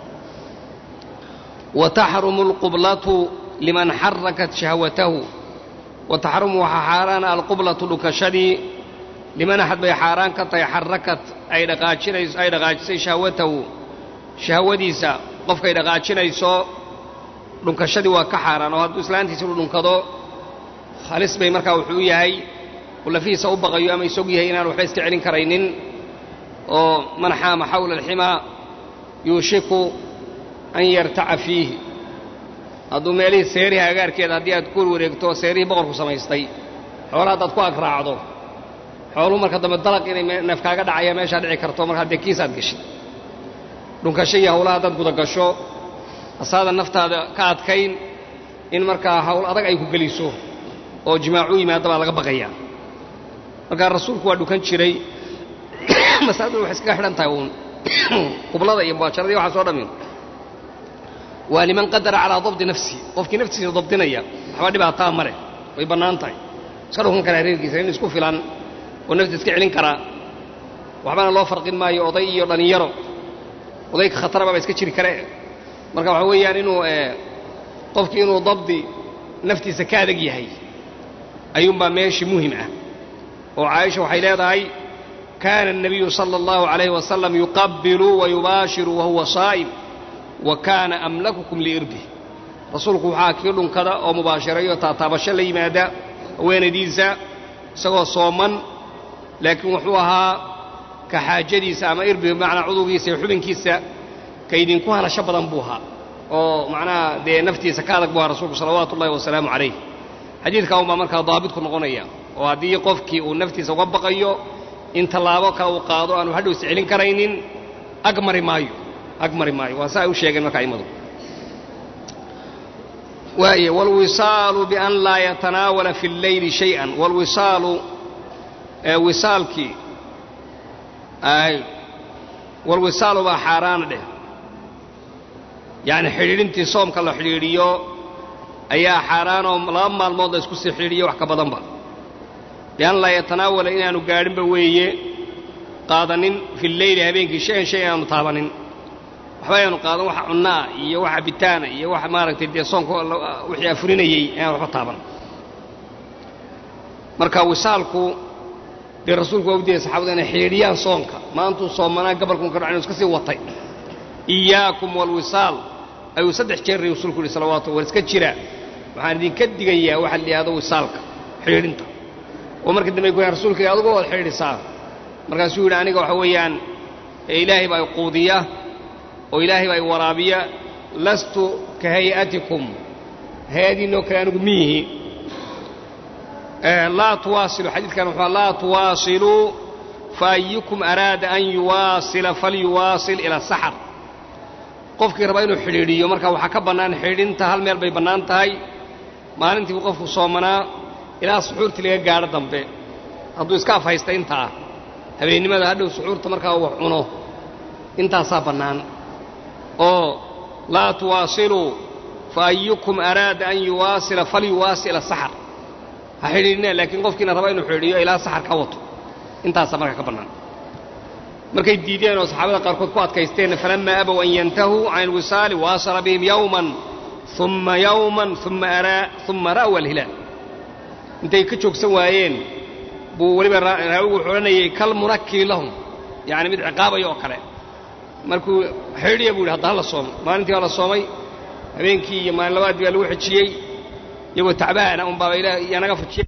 Speaker 1: wa taxrumu alqublatu liman xarakat shahwatahu wa taxrumu waxaa xaaraana alqublatu dhukashadii liman axad bay xaaraan ka tahay xarakat ay dhaqaajinayso ay dhaqaajisay shahwatahu shahwadiisa qofkay dhaqaajinayso dhunkashadii waa ka xaaraan oo hadduu islaantiisa u dhunkado halis bay markaa wuxuu u yahay uu lafihiisa u baqayo ama isog yahay inaan waxba iska celin karaynin oo man xaama xawla alximaa yuushiku an yartaca fiihi hadduu meelihii seerihi agaarkeeda haddii aad ku wareegto seerihii boqorku samaystay xoola haddaad ku agrraacdo xooluhu marka dambe dalaq inay neef kaaga dhacaya meeshaa dhici karto marka haddee kiisaad gashay dhunkasho iyo hawlaha haddaad gudagasho asaadan naftaada ka adkayn in markaa hawl adag ay ku geliso oo jimaacu yimaada baa laga baqayaa markaa rasuulku waa dhukan jiray masaladuna waxay iskaga xidhan tahay uun qublada iyo mubaajaradii waxaa soo dhammin waa liman qadara calaa dabdi nafsi qofkii naftiisa dabdinaya waxba dhibaataa ma leh way bannaan tahay iska dhukan karaa reerkiisa in isku filan oo nafta iska celin karaa waxbana loo farqin maayo oday iyo dhallinyaro odayka khataraba ba iska jiri kare marka waxaa weeyaan inuu qofkii inuu dabdi naftiisa ka adag yahay ayuunbaa meeshii muhim ah oo caaisha waxay leedahay kaana الnabiyu salى اllahu عalayh wasalam yuqabilu wayubaashiru wahuwa saa'im wa kaana amlakukum liirbih rasuulku waxaa kii dhunkada oo mubaashirayo taataabasho la yimaada haweenaydiisa isagoo sooman laakiin wuxuu ahaa ka xaajadiisa ama irbi bimacnaa cudurgiisa iyo xubinkiisa ka idinku hanasho badan buu ahaa oo macnaha dee naftiisa ka adag buu ahaa rasuulku salawaatu ullahi wasalaamu calayh xadiidkaa unbaa markaa daabitku noqonaya oo haddii qofkii uu naftiisa uga baqayo in tallaabo kale uu qaado aanu hadhow is celin karaynin ag mari maayo ag mari maayo waa saa ay u sheegeen marka aimadu waaye wاlwisaalu bian laa yatanaawala fi اlleyli shayئa wاlwisaalu wisaalkii walwisaalu baa xaaraana dheh yacni xidhiidhintii soomka la xidhiidhiyo ayaa xaaraanoo laba maalmood la isku sii xidhiidhiyo wax ka badanba bian laa yatanaawala inaanu gaadhinba weeye qaadanin fi lleyli habeenkii shay-an shay aanu taabanin waxba ayaanu qaadan waxa cunnaa iyo wax cabitaana iyo wax maaragtay dee soonka wixii afurinayey ayaan waxba taaban marka wisaalku dee rasuulku waa u diiday saxabadu inay xidhiidhiyaan soonka maantuu soomanaa gabalkun ka dhacin iska sii watay iyaakum walwisaal ayuu saddex jeer rasuulku yidhi salawaatu war iska jira waxaan idinka digayaa waxa la yidhahdo wisaalka xidhiidhinta oo marka dambe ay ku yahan rasuulka adigu waad xidhiidhisaa markaasuu yidhi aniga waxa weeyaan ilaahay baa quudiya oo ilaahay baa waraabiya lastu ka hay'atikum hay-adiinoo kale anigu miyihi laa tuwaasilu xadiidkan wuxuu laa tuwaasiluu faayukum araada an yuwaasila falyuwaasil ila saxar qofkii raba inuu xidhiidhiyo marka waxaa ka bannaan xidhiidhinta hal meel bay bannaan tahay maalintii buu qofku soomanaa ilaa suxuurtii laga gaadho dambe hadduu iska afhaysta intaa habeennimada hadhow suxuurta markaa wax cuno intaasaa bannaan oo laa tuwaasiluu faayukum araada an yuwaasila falyuwaasila saxar ha xidhiidhina laakiin qofkiina raba inuu xidhiidhiyo ilaa saxar ka wato intaasaa markaa ka bannaan markay diideen oo saxaabada qaarkood ku adkaysteen falammaa abow an yantahuu can alwisaali waasala bihim yowman uma yowman uma ra'wa alhilaal intay ka joogsan waayeen buu weliba raawigu wuxuu odhanayay kal munakkiri lahum yacni mid ciqaabaya oo kale markuu xidhiya buu yidhi hadda ha la soomo maalintii waa la soomay habeenkii iyo maalin labaadii baa lagu xejiyey iyagoo tacbaana un baaba ilaah yanaga fujiyey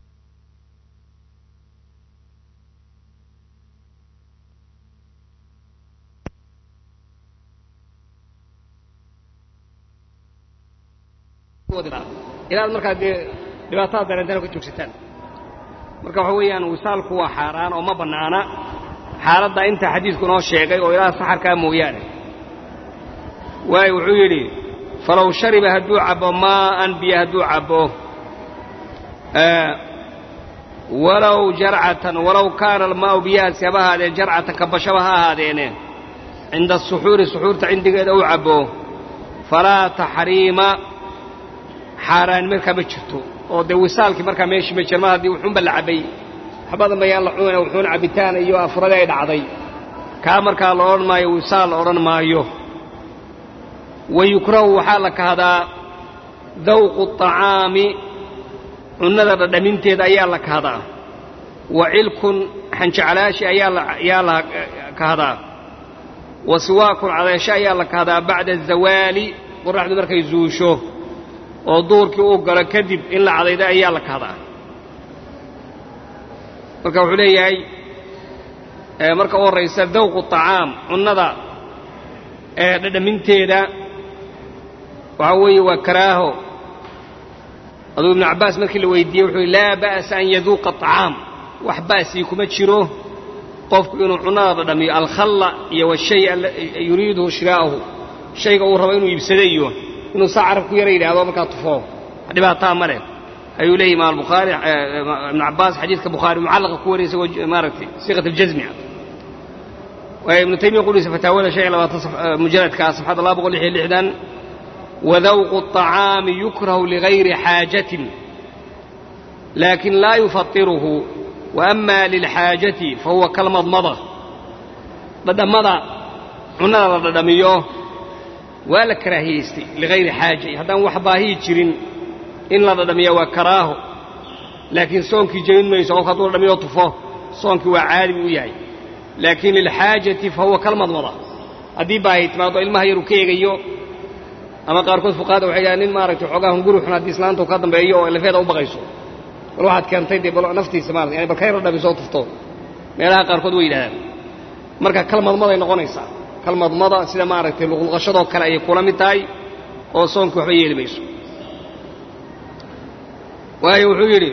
Speaker 1: ilaad markaa dee dhibaatada dareentaan ka joogsataan marka waxa weeyaan wisaalku waa xaaraan oo ma bannaana xaaladda inta xadiidku noo sheegay oo ilaa saxarkaa mooyaane waayo wuxuu yidhi falow shariba hadduu cabbo maa'an biyo hadduu cabbo walow jarcatan walow kaana almaa'u biyahaasi haba ahaadeen jarcatan kabashaba ha ahaadeene cinda asuxuuri suxuurta cindigeeda uu cabbo falaa taxriima xaaraan markaa ma jirto oo dee wisaalkii markaa meeshii ma jira mar haddii wuxuunba la cabbay waxbadan bayaan la cunayna wuxuuna cabbitaan iyo afuradii ay dhacday kaa markaa la odhan maayo wisaal la odhan maayo wa yukrahu waxaa la kahdaa dawqu طacaami cunnada dhadhaminteeda ayaa la kahdaa wa cilkun xanjeclaashi ayaa la kahdaa wa siwaakun cadeesho ayaa la kahdaa bacda azawaali qoraxdu markay zuusho oo duurkii uu galo kadib in la cadayda ayaa la kahdaa marka wuxuu leeyahay marka u horraysa dawqu طacaam cunnada ee dhadhaminteeda waxaa weeye waa karaaho aduu ibnu cabbaas markii la weydiiyey wuxuu laa ba'sa an yaduuqa طacaam wax ba'sii kuma jiro qofku inuu cunnada dhadhamiyo alkhalla iyo washay yuriiduhu shiraa'ahu shayga uu rabo inuu iibsado iyo inuu saa carab ku yara yidhaahdo markaa tufo dhibaataa ma leh ayuu leeyahy imaam albukhaari ibnu cabbaas xadiidka bukhaari mucallaqa ku wariyay isagoo maaragtay siiqat aljazmi waayo ibnu taymiya qudhiisa fataawada shan iyo labaatan mujalladka safxadda laba boqol lix iyo lixdan wadawqu الطacaami yukrahu ligayri xaajatin laakin laa yufatiruhu waama lilxaajati fahuwa kalmadmada dhadhammada cunnada la dhadhamiyo waa la karaahiyaystay ligayri xaaja haddaan wax baahiyi jirin in la dhadhamiya waa karaaho laakiin soonkii jebin mayso qofka hadduu dhadhamiyo tufo soonkii waa caadi buu u yahay laakiin lilxaajati fa huwa kalmadmada haddii baahi timaado ilmaha yaruu ka eegayo ama qaarkood fuqahada waxay yidhahan nin maaragtay xoogaa hunguri xun haddii islaanta u ka dambeeyo oo lafeeda u baqayso bal waxaad keentay dee bal naftiisa maarata yani bal ka yar dhadhamiso oo tufto meelaha qaarkood way yidhahdaan marka kalmadmaday noqonaysaa kalmadmada sida maaragtay luqluqashadoo kale ayay kula mid tahay oo soonkii waxba yeeli mayso waayo wuxuu yidhi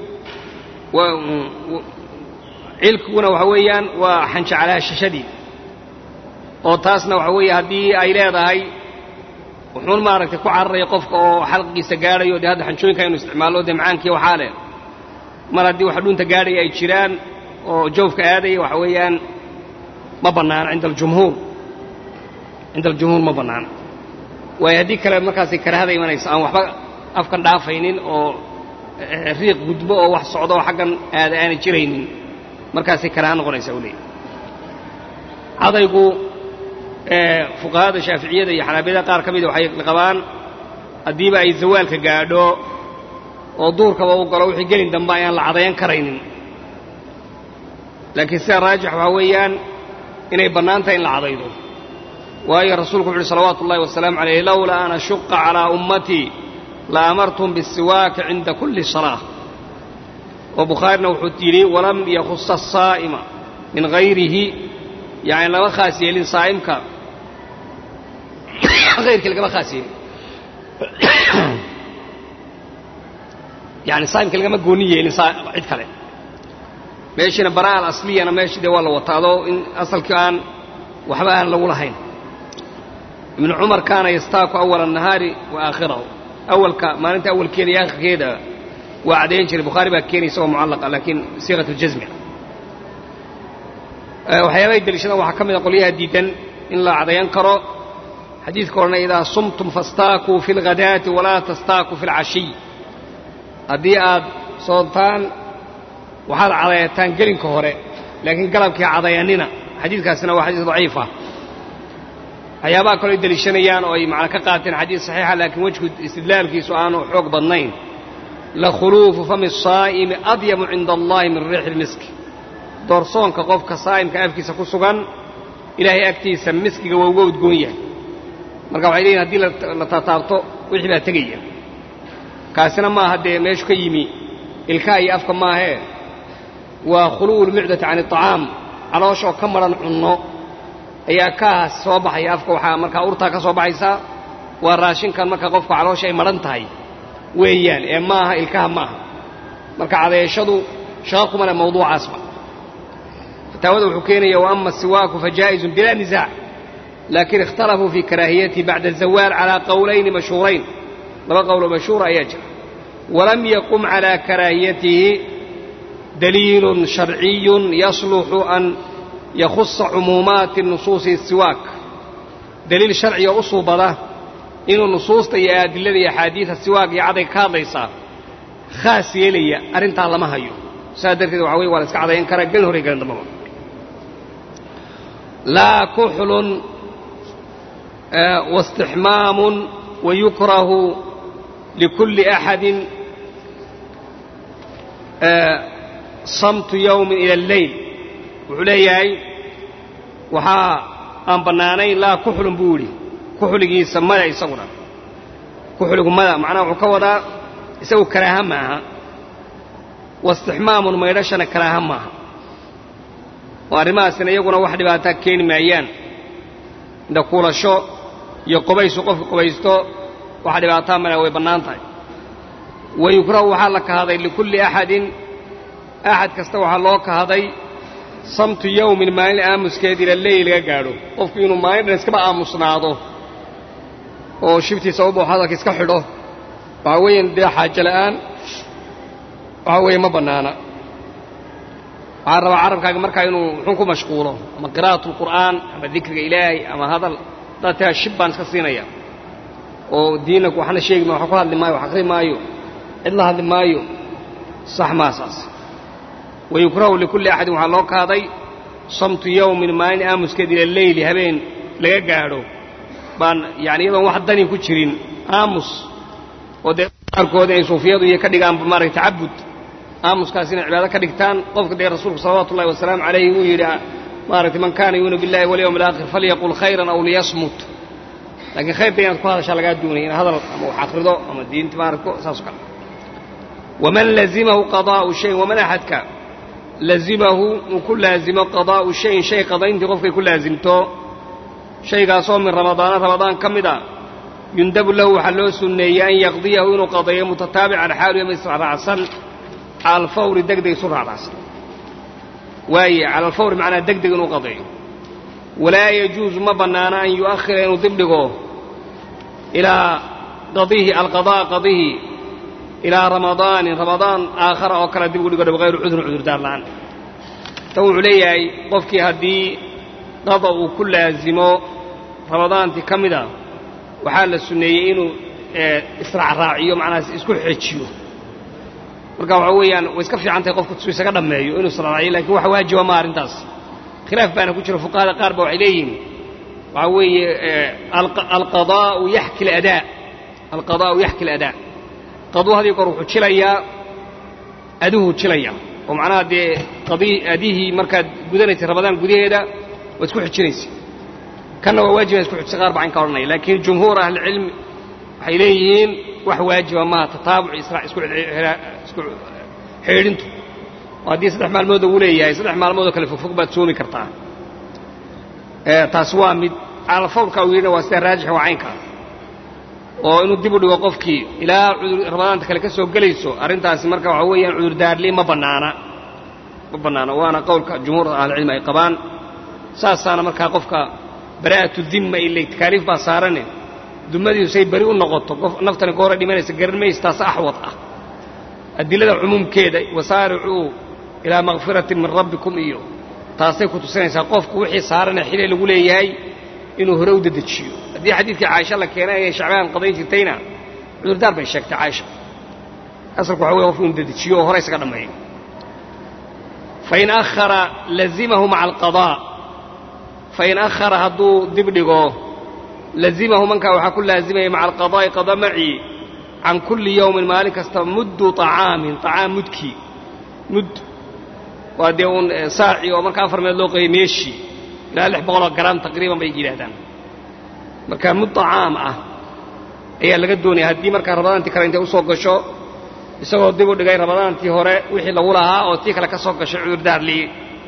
Speaker 1: cilkiguna waxa weeyaan waa xanjeclaashashadii oo taasna waxa weeye haddii ay leedahay wuxuun maaragtay ku cararaya qofka oo xalqigiisa gaadhayo dee hadda xanjooyinka inu isticmaallo dee macaankii waxaa leh mar haddii wax dhunta gaadhaya ay jiraan oo joofka aadaya waxa weeyaan ma bannaana cinda aljumhuur cinda aljumhuur ma bannaana waayo haddii kale markaasay karahada imanaysa aan waxba afkan dhaafaynin oo riiq gudbo oo wax socdo oo xaggan aada aanay jiraynin markaasay karaha noqonaysaa u leeyahy cadaygu fuqahada shaaficiyada iyo xanaabiyada qaar ka mida waxay qabaan haddiiba ay zawaalka gaadho oo duurkaba u galo wixii gelin dambe ayaan la cadayan karaynin laakiin sida raajix waxaa weeyaan inay bannaan tahay in la cadaydo waayo rasuulku wuxu uhi salawaatu ullahi wasalaamu calayh lowlaa an ashuqa calaa ummatii la amartum bisiwaaki cinda kulli salaa oo bukhaarina wuxuu yidhi walam yakhusa asaa'ima min hayrihi yani lama khaas yeelin saa'imka hayrkii lagama khaas yeelin yani saa'imka lagama gooni yeelin cid kale meeshiina baraa alasliyana meeshii dee waa la wataado in asalkii aan waxba aan lagu lahayn ibnu cumar kaana yastaaku awala الnahaari wa aakhirahu awalka maalinta awalkeeda iyo aakhirkeeda waa caddayn jiray bukhaari baa keenay isagoo mucallaqa laakiin siiqat اljasmi waxyaabahay deliishadaan waxaa ka mida qolyaha diidan in la cadayan karo xadiidka odhanay idaa sumtum fastaakuu fi اlghadaati walaa tastaakuu fi اlcashiy haddii aad soontaan waxaad cadayataan gelinka hore laakiin galabkii cadayanina xadiidkaasina waa xadiis daciif ah waxyaabaha kaloo ay deliishanayaan oo ay macna ka qaateen xadiis saxiixa laakiin wejku istidlaalkiisu aanu xoog badnayn la khuluufu fami saa'imi adyamu cinda allahi min riixi lmiski doorsoonka qofka saa'imka afkiisa ku sugan ilaahay agtiisa miskiga waa uga udgoon yahay marka waxay leeyihin hadii la taataabto wixii baa tegaya kaasina maaha dee meeshu ka yimi ilkaa iyo afka maahee waa khulu'u lmucdati can iطacaam calooshaoo ka madhan cunno ayaa kaas soo baxaya afka waxaa markaa urtaa ka soo baxaysa waa raashinkan marka qofka caloosha ay madhan tahay weeyaan ee maaha ilkaha maaha marka cadeeshadu shaqa kuma leh mawduucaasba fataawada wuxuu keenaya wa ama siwaaku fajaa'izun bilaa nisaac laakiin ikhtalafuu fii karaahiyatihi bacda azawaal calaa qowlayni mashhuurayn laba qowloo mashhuura ayaa jira walam yaqum calaa karaahiyatihi daliilun sharciyun yasluxu an yakhusa cumuumaati nusuusi siwaak daliil sharciga u suubada inuu nusuusta iyo adilada iyo axaadiida siwaak iyo cadayga ka hadlaysaa khaas yeelaya arrintaa lama hayo saas darteed waxa weye waa la iska cadayan karaa gelin hore gelin dambaba laa kuxlun واstixmaamu wayukrahu likulli axadin samtu yowmin ila alleyl wuxuu leeyahay waxaa aan bannaanayn laa kuxlun buu yidhi kuxligiisa mada isaguna kuxligu mada macnaha wuxuu ka wadaa isagu karaaha maaha waistixmaamun maydhashana karaaha maaha oo arrimahaasina iyaguna wax dhibaataa keeni maayaan inda kuulasho iyo qobaysu qofka qobaysto waxa dhibaataa male way bannaan tahay wa yukrahu waxaa la kahaday likulli axadin axad kasta waxaa loo kahaday samtu yowmin maalin aamuskeed ila leyl laga gaadho qofku inuu maalin dhan iskaba aamusnaado oo shibtiisa u baxo hadalka iska xidho waxaa weeyaan dee xaajo la'aan waxaa weeye ma bannaana waxaa rabaa carabkaaga markaa inuu muxuu ku mashquulo ama qiraa'atu alqur'aan ama dikriga ilaahay ama hadal haddaad tiraa shib baan iska siinaya oo diinna waxna sheegi maayo wax ku hadli maayo wax akhri maayo cid la hadli maayo sax maa saas wayukrahu likulli axadin waxaa loo kaaday samtu yowmin maalin aamuskeed ila leyli habeen laga gaadho baan yani iyadoon wax dani ku jirin aamus oo dee qaarkood inay suufiyadu iyo ka dhigaan maaragta tacabud aamuskaas inay cibaado ka dhigtaan qofka dee rasuulku salawaatu ullahi wasalaamu calayhi uu yidhi maaragtay man kaana yuuminu billahi walyawmi alaakhir falyaqul khayran aw liyasmut laakiin khayrka inaad ku hadashaa lagaa doonaya in hadal ama wax akhrido ama diinta maaragto saas o kale waman lazimahu qadaa'u shayin waman axadka lazimahu uu ku laazimo qadaa'u shayin shay qadayntii qofkay ku laazimto shaygaasoo min ramadaana ramadaan ka mid a yundabu lahu waxaa loo sunneeyey an yaqdiyahu inuu qadayo mutataabican xaalu yama israacsan cala alfawri deg deg isu raacraacsan waaye cala alfawri macnaa deg deg inuu qadayo walaa yajuusu ma bannaana an yu'akhira inuu dibdhigo ilaa qadihi alqadaa qadihi ilaa ramadaanin ramadaan aakhara oo kale dib ugu dhigo bikayri cudrin cudurdaar la'aan tan wuxuu leeyahay qofkii haddii qada uu ku laazimo ramadaantii ka mid a waxaa la sunneeyey inuu israacraaciyo macnahaas isku xejiyo marka waxa weeyaan way iska fiican tahay qofku su isaga dhammeeyo inuu israacraaciyo lakin wax waajiba ma arrintaas khilaaf baana ku jira fuqahada qaar ba waxay leeyihiin waxaa weeye alqadaa'u yaxki aladaa alqadaa'u yaxki aladaa qaduu hadii goor wuxuu jilayaa aduhu jilaya oo macnaha dee qadii adihii markaad gudanaysay rabadaan gudaheeda waad isku xijinaysa kanna waa waajiba isku xijisa qaar baa cayn ka odhanaya laakiin jumhuur ahlicilmi waxay leeyihiin wax waajiba maaha tataabuc isra isku xidhiidhintu oo haddii saddex maalmood uu leeyahay saddex maalmoodoo kale fogfog baad soomi kartaa taas waa mid calafawdka uu yidhina waa sida raajix waa caynkaas oo inuu dib u dhigo qofkii ilaa rabadaanta kale ka soo gelayso arrintaasi marka waxaa weeyaan cudurdaarli ma bannaana ma bannaana waana qowlka jumhuur ahlicilmi ay qabaan saasaana markaa qofka bara'atu dimma ile takaaliif baa saarane dumadiisu say beri u noqoto qof naftani goora dhimanaysa garan maysa taas axwad ah adilada cumuumkeeda wasaaricuu ilaa makfiratin min rabbikum iyo taasay ku tusinaysaa qofku wixii saarane xilay lagu leeyahay inuu hore u dedejiyo haddii xadiidkii caaisha la keenay inay shacbaan qadayn jirtayna cudurdaar bay sheegtay caaisha asalku waxa wey qofku inu dedejiyo oo hore isaga dhammeeyo fain ahara lazimahu maca alqadaa fain ahara hadduu dib dhigo lazimahu mankaa waxaa ku laazimaya maca alqadaa'i qada macii can kulli yowmin maalin kasta muddu طacaamin طacaam mudkii mud waa dee uun saaci oo marka afar meed loo qeeyay meeshii ilaa lix boqoloo garaam taqriiban bay yidhaahdaan marka mud طacaam ah ayaa laga doonaya haddii markaa rabadaantii kale intay usoo gasho isagoo dib u dhigay rabadaantii hore wixii lagu lahaa oo tii kale ka soo gashay cudurdaar lii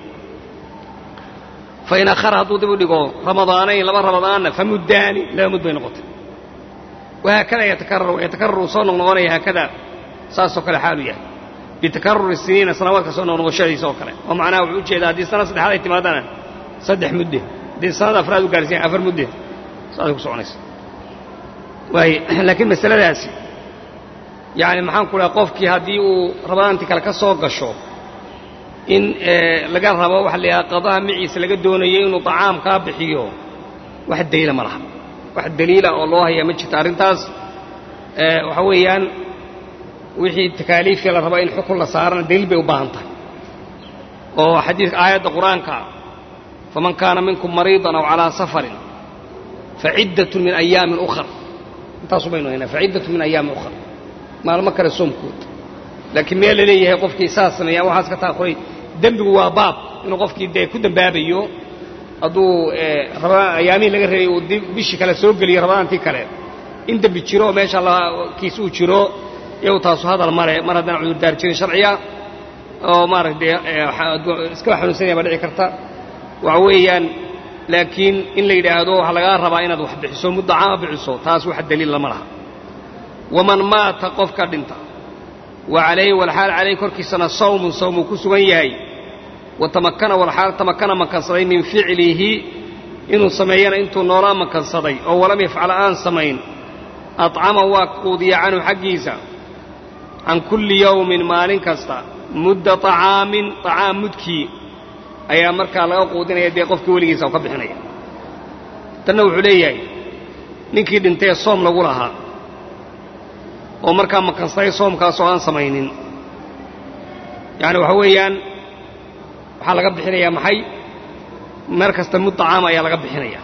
Speaker 1: fain akhara hadduu dib u dhigo ramadaanayn laba ramadaanna famuddaani laba mud bay noqotay wahaakada yatakarar yatakarar uu soo noqnoqonaya haakada saasoo kale xaalu yahay bitakaruri siniina sanawaadka soo noqnoqoshadiisa oo kale oo macnaha wuxuu ujeedaa haddii sanad saddexaad ay timaadana saddex mudde haddii sanad afraad u gaarsiiyan afar mudde saasay ku soconaysa waay laakiin masaladaasi yacni maxaan ku dhaha qofkii haddii uu rabadaantii kale ka soo gasho in laga rabo waxa la yidhaha qadaha maciisa laga doonayo inuu طacaam kaa bixiyo wax daliila ma laha wax daliila oo loo hayaa ma jirto arrintaas waxa weeyaan wixii takaaliifkii la rabo in xukun la saarana daliil bay u baahan tahay oo xadiidka aayadda qur-aanka faman kaana minkum mariidan aw calaa safarin faciddatun min ayaamin ukhar intaasu baynu haynaa faciddatun min ayaamin ukhar maalmo kale soomkood laakiin meel la leeyahay qofkii saas sameeya waxaas ka taaquray dembigu waa baab inuu qofkii dee ku dembaabayo hadduu ayaamihii laga reebay uu bishii kale soo geliyo rabadaantii kale in dembi jiro oo meesha kiis uu jiro iyagu taasu hadal male mar haddaan cudurdaar jirin sharciya oo maaragtay iskaba xanuunsanaya baa dhici karta waxa weeyaan laakiin in la yidhaahdo waxaa lagaa rabaa inaad wax bixiso muddo caama bixiso taas wax daliil lama laha waman maata qofka dhinta wa calayhi walxaal calayhi korkiisana sawmun sawmuu ku sugan yahay wa tamakana walxaal tamakana makansaday min ficlihi inuu sameeyana intuu noolaa makansaday oo walam yafcala aan samayn acama waa quudiya canhu xaggiisa can kulli yowmin maalin kasta mudda طacaamin طacaam mudkii ayaa markaa laga quudinaya dee qofkii weligiisa oo ka bixinaya tanna wuxuu leeyahay ninkii dhintee soom lagu lahaa oo markaa makansaday soomkaasoo aan samaynin yacni waxa weeyaan waxaa laga bixinayaa maxay meer kasta mud طacaam ayaa laga bixinaya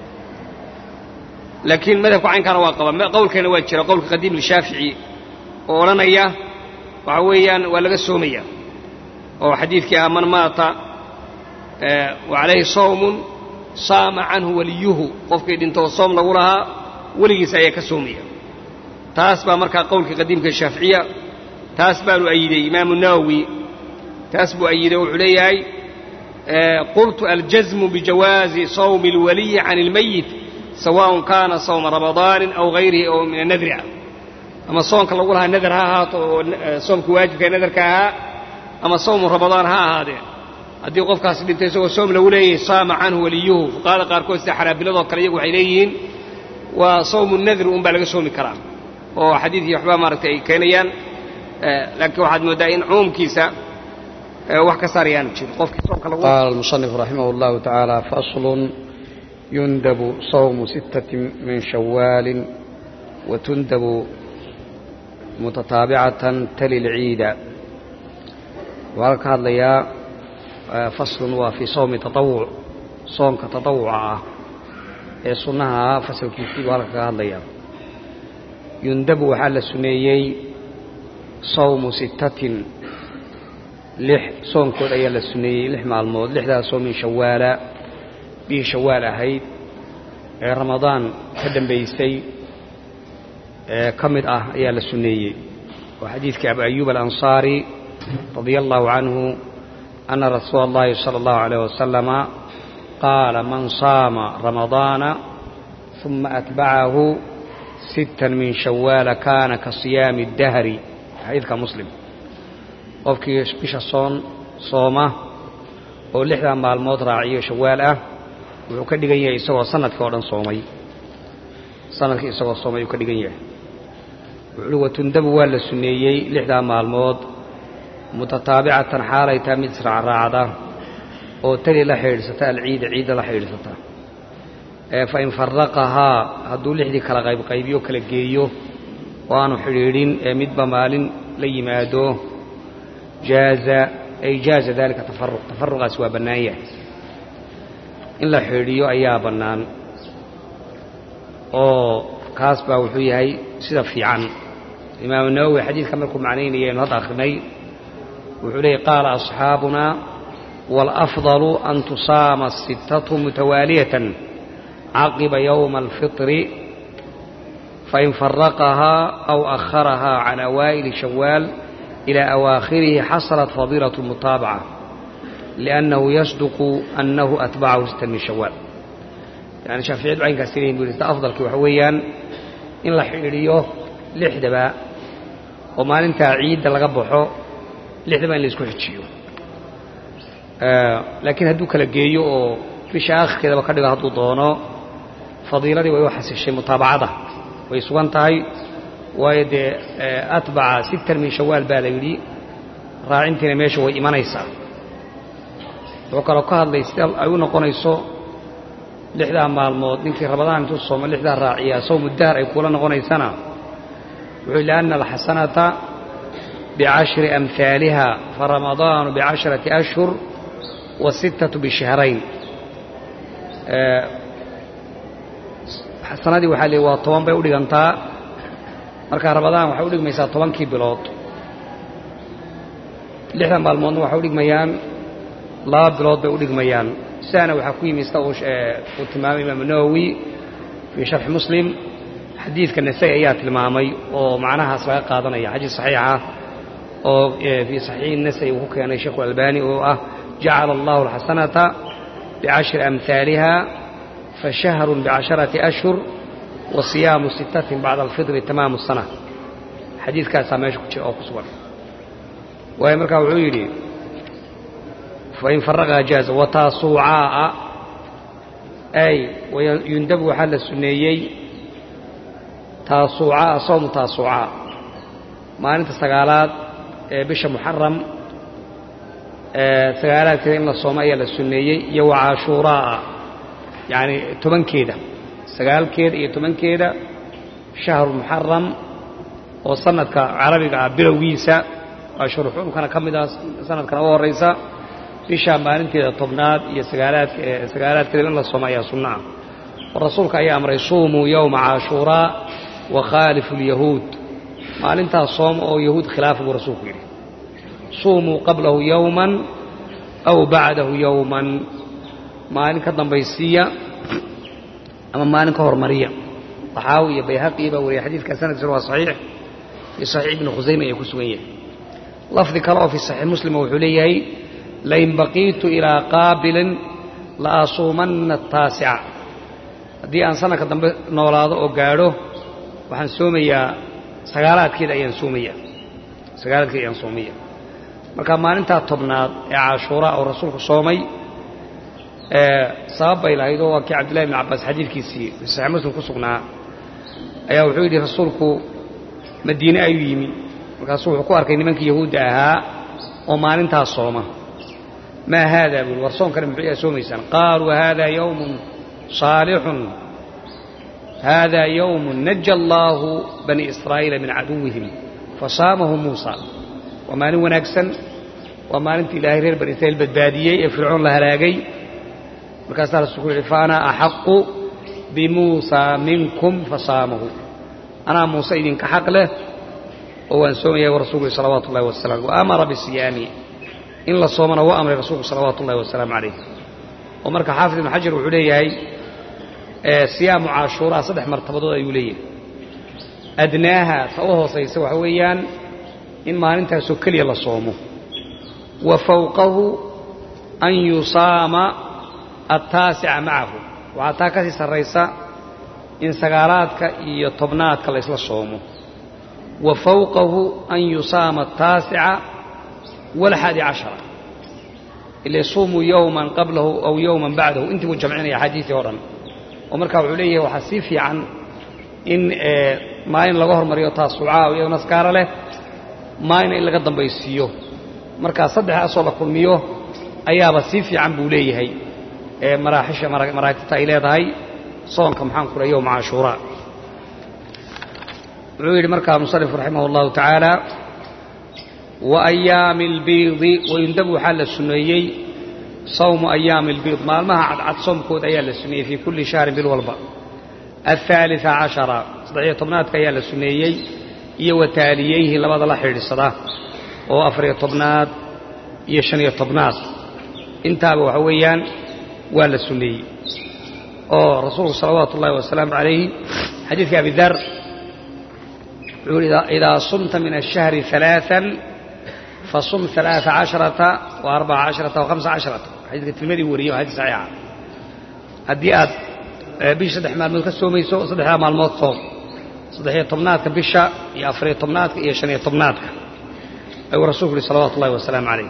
Speaker 1: laakiin madhabka caynkaana waa qaba qowlkeena waa jira qowlka qadiim lishaafici oo odhanaya waxa weeyaan waa laga soomaya oo xadiidkii ah man maata wa calayhi sawmun saama canhu waliyuhu qofkii dhintoo soom lagu lahaa weligiisa ayaa ka soomaya taas baa markaa qowlkii qadiimka shaaficiya taas baanu ayiday imaamu nawowi taas buu ayiday oo wuxuu leeyahay qultu aljazmu bijawaazi sawmi اlwaliyi can اlmayit sawaء kaana sawma ramadaanin aw hayrihi oo min anadri ah ama soonka lagu lahaa nadar ha ahaato oo soomka waajibka ee nadarka ahaa ama sawmu ramadaan ha ahaadee haddii qofkaasi dhintay isagoo soom lagu leeyahay saama canhu waliyuhu fuqahada qaarkood sida xanaabiladoo kale iyagu waxay leeyihiin waa sawmu nadri un baa laga soomi karaa oo xadiidkii waxbaa maaragtay ay keenayaan laakiin waxaad mooddaa in cumuumkiisa wax ka saarayaanu jirin qofkii soomka lagu
Speaker 2: قال المصنف رحمه الله تعالى فصل يندب صوم ستة من شوال وتندب متتابعة تلي العيد وهلك هذا faslun waa fii sawmi taawuc soonka tatawuca ah ee sunnaha fasalkiisii buu halka kaga hadlayaa yundabu waxaa la suneeyey sawmu sittatin lix soonkood ayaa la suneeyey lix maalmood lixdaasoo min shawaala bihii shawaal ahayd ee ramadaan ka dambaysay ee ka mid ah ayaa la suneeyey oo xadiidkii abu ayuub alansaari radia allahu canhu ana rasuula اllahi salى اllahu عalيyh wasalama qaala man saama ramadaana ثuma atbacahu sittan min shawaala kaana ka siyaami اdahri xadiidka muslim qofkii bisha soon sooma oo lixdaa maalmood raaciyo shawaal ah wuxuu ka dhigan yahay isagoo sanadkii oo dhan soomay sanadkii isagoo soomay ayuu ka dhigan yahay wuxuuhi watundabu waa la sunneeyey lixdaa maalmood mutataabicatan xaalay tahay mid israacraacda oo tali la xidhiidhsata alciida ciidda la xidhiidhsata fa in faraqahaa hadduu lixdii kala qaybqaybiyo kala geeyo oo aanu xidhiidhin ee midba maalin la yimaado jaaza ay jaaza daalika tafaruq tafaruqaasi waa bannaan yahay in la xidhiidhiyo ayaa bannaan oo kaas baa wuxuu yahay sida fiican imaamu nawowi xadiidka markuu macnaynaya inu hadda akhrinay wuxuu leeyay qaala asxaabuna wاlأfضل an tusaama الsittaة mutawaaliyة caqiba yowma اlfiطri fain faraqahaa aw أharahaa can awaa'ili shawaal إilى awaakhirihi xasalat fadiilaة الmutaabaca liأnnahu yasduqu annahu atbacahu sittan min shawaal yani shaaficiyadu caynkaas leeyihin bu sida afdalki waxa weeyaan in la xidhiidhiyo lixdaba oo maalintaa ciidda laga baxo lixdaba in la isku xijiyo laakiin hadduu kala geeyo oo bisha aakhirkeedaba ka dhigo hadduu doono fadiiladii way u xasishay mutaabacada way sugan tahay waayo dee atbaca sittan min shawaal baa la yidhi raacintiina meesha way imanaysaa wuxuu kaloo ka hadlay sida ay u noqonayso lixdaa maalmood ninkii ramadaan intuu soomo lixdaa raaciyaa sawmu dahr ay kuula noqonaysana wuxuu lianna alxasanata bicashri amhaaliha faramadaanu bicasharati ashhur wasittatu bishahrayn xasanadii waxaa leey waa toban bay u dhigantaa marka ramadaan waxay u dhigmaysaa tobankii bilood lixdan maalmoodna waxay u dhigmayaan laba bilood bay u dhigmayaan sidaana waxaa ku yimi sida uu tilmaamay imaamu nawowi fii sharxi muslim xadiidka nasai ayaa tilmaamay oo macnahaas laga qaadanaya xadiis saxiixa oo fii saxiixi nasai uu ku keenay sheikhu albani oo ah jacala allahu alxasanata bicashri amhaaliha fashahrun bicasharati ashhur wa siyaamu sittatin bacda alfitri tamaamu sana xadiidkaasaa meesha ku jira oo ku sugan waayo markaa wuxuu yidhi fain faraqaa jaaza wataasuucaa'a ay yundabu waxaa la sunneeyey taasuucaa sawmu taasuucaa maalinta sagaalaad ee bisha muxaram sagaalaadkeeda in la soomo ayaa la sunneeyey iyo wa caashuuraa'a yacani tobankeeda sagaalkeeda iyo tobankeeda shahru muxaram oo sanadka carabiga ah bilowgiisa ashhuru xurumkana ka mid ah sanadkana u horraysa bishaa maalinteeda tobnaad iyo sagaalaadkeeda in la soomo ayaa sunno ah oo rasuulka ayaa amray suumuu yowma caashuuraa wa khaalifu lyahuud maalintaas sooma oo yahuud khilaafa buu rasuulku yidhi suumuu qablahu yowman aw bacdahu yowman maalin ka dambaysiiya ama maalin ka hormariya taxaawi iyo bayhaqi baa wariyay xadiidka sanadkiisuna waa saxiix fii saxiix ibni khusayma ayaa ku sugan yahay lafdi kale oo fii saxiix muslima wuxuu leeyahay lain baqiitu ilaa qaabilin la asuumanna ataasica haddii aan sanadka dambe noolaado oo gaadho waxaan soomayaa sagaalaadkeeda ayaan soomaya sagaalaadkeeda ayaan soomaya marka maalintaa tobnaad ee cashuuraa oo rasuulku soomay sabab bay lahayd oo waa kii cabdillahi bn cabbaas xadiidkiisii fi saxiix muslim ku sugnaa ayaa wuxuu yidhi rasuulku madiine ayuu yimi markaasuu wuxuu ku arkay nimankii yahuudda ahaa oo maalintaas sooma maa haada buui war soonkana muxuu yaa soomaysaan qaaluu hada yowmun saalixun hada yowmun naja allaahu bani israa'iila min caduwihim fasaamahu muusa waa maalin wanaagsan waa maalintii ilaahay reer bani israiil badbaadiyey ee fircoon la halaagay markaasaa rasuulku yihi fa ana axaqu bimuusaa minkum fasaamahu anaa muuse idinka xaq leh oo waan soomaya rasuulku yihi salawaatu ullahi wasalam wa amara bisiyaami in la soomana waa amray rasuulku salawaatu ullahi wasalaamu calayh oo marka xaafid ibnu xajar wuxuu leeyahay siyaamu caashuuraa saddex martabadood ayuu leeyahay adnaaha ta u hoosaysa waxa weeyaan in maalintaasoo keliya la soomo wa fawqahu an yusaama attaasica macahu waxaa taa ka sii sarraysa in sagaalaadka iyo tobnaadka la ysla soomo wa fawqahu an yusaama ataasica walxaadi cashara ila yasuumuu yowman qablahu aw yowman bacdahu intii buu jamcinaya axaadiisii o dhan oo markaa wuxuu leeyahay waxaa sii fiican in maalin laga hormariyo taasucaa iyadoo naskaara leh maalina in laga dambaysiiyo markaa saddexdaasoo la kulmiyo ayaaba sii fiican buu leeyahay maraaxisha maraatibta ay leedahay soonka maxaan ku leh yowma cashuuraa wuxuu yidhi markaa musanifku raximah اllahu tacaala wa ayaami اlbiidi wayundabu waxaa la suneeyey sawmu ayaami اlbiid maalmaha cadcad soomkooda ayaa la suneeyey fii kulli shahrin bil walba aلثaaliثa cashara saddexiyo tobnaadka ayaa la suneeyey iyo wa taaliyeyhi labada la xidhiidsada oo afariyo tobnaad iyo shaniyo tobnaad intaaba waxa weeyaan waa la suneeyey oo rasuulku salawaatu ullahi wasalaamu calayhi xadiidka abi dar wuxuu yihi idaa sumta min الshahri ثaلaaثa fasum ثaلaaثa caشharaةa وarbaca caشharaةa وhamsa caشharaةa xadiidka tilmadii wariyey waa xadis saxiixa haddii aad bisha saddex maalmood ka soomayso saddexdaa maalmood soom saddexiyo tobnaadka bisha iyo afariyo tobnaadka iyo shaniyo tobnaadka ayuu rasuulku yihi salawatu ullahi wasalaamu calayh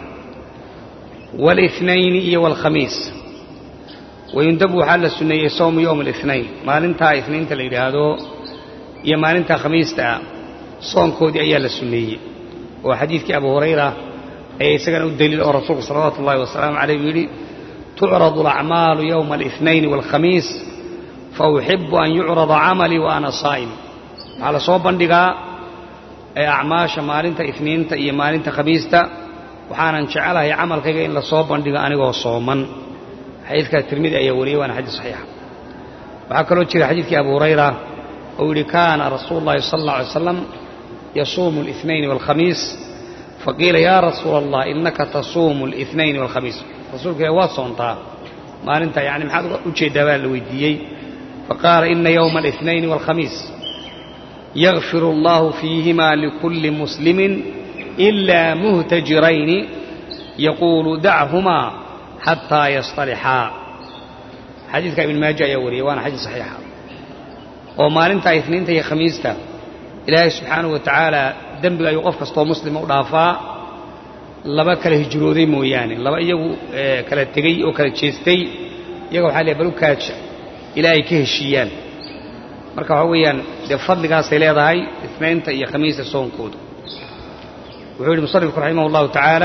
Speaker 2: wاlاثنayni iyo wاlkhamiis wayundabu waxaa la suneeyey sowmu yowm الاثnayn maalintaa isniinta la yidhaahdo iyo maalintaa khamiista ah soonkoodii ayaa la suneeyey oo xadiidkii abu hurayra ayaa isagana u daliil oo rasuulku salawaatu ullahi wasalaamu calayh uu yidhi tucradu alacmaalu yowma الاثnayn wاlkhamiis fauxibu an yucrada camalii wa ana saa'im waxaa la soo bandhigaa acmaasha maalinta isniinta iyo maalinta khamiista waxaanan jecelahay camalkayga in la soo bandhigo anigoo sooman xadiidkaa tirmidi ayaa wariyey waana xadiis saxiixa waxaa kaloo jira xadiidkii abu hurayra oo yidhi kaana rasuulu llahi sala alla alay slam yasuumu الاثnayn wاlkhamiis faqiila yaa rasuula allah inaka tasuumu الاثnayn wاlkhamiis rasuulka ilah waad soontaa maalinta yani maxaad ujeeddaa baa la weydiiyey faqaala ina yowma الاثnayn wاlkhamiis yakfir allahu fiihima likulli muslimin إila muhtajirayni yaquulu dachumaa xataa yasطalixaa xadiidka ibn maaja ayaa wariyey waana xadiis saxiixa oo maalinta isniinta iyo khamiista ilaahay subxaanahu wa tacaala dembiga ayuu qof kastoo muslima u dhaafaa laba kala hijrooday mooyaane laba iyagu kala tegey oo kala jeestay iyaga waxaa leeay balukaaja ilaa ay ka heshiiyaan marka waxaa weeyaan dee fadligaasay leedahay isnaynta iyo khamiista soonkooda wuxuu yidhi musanifku raximah اllahu tacaala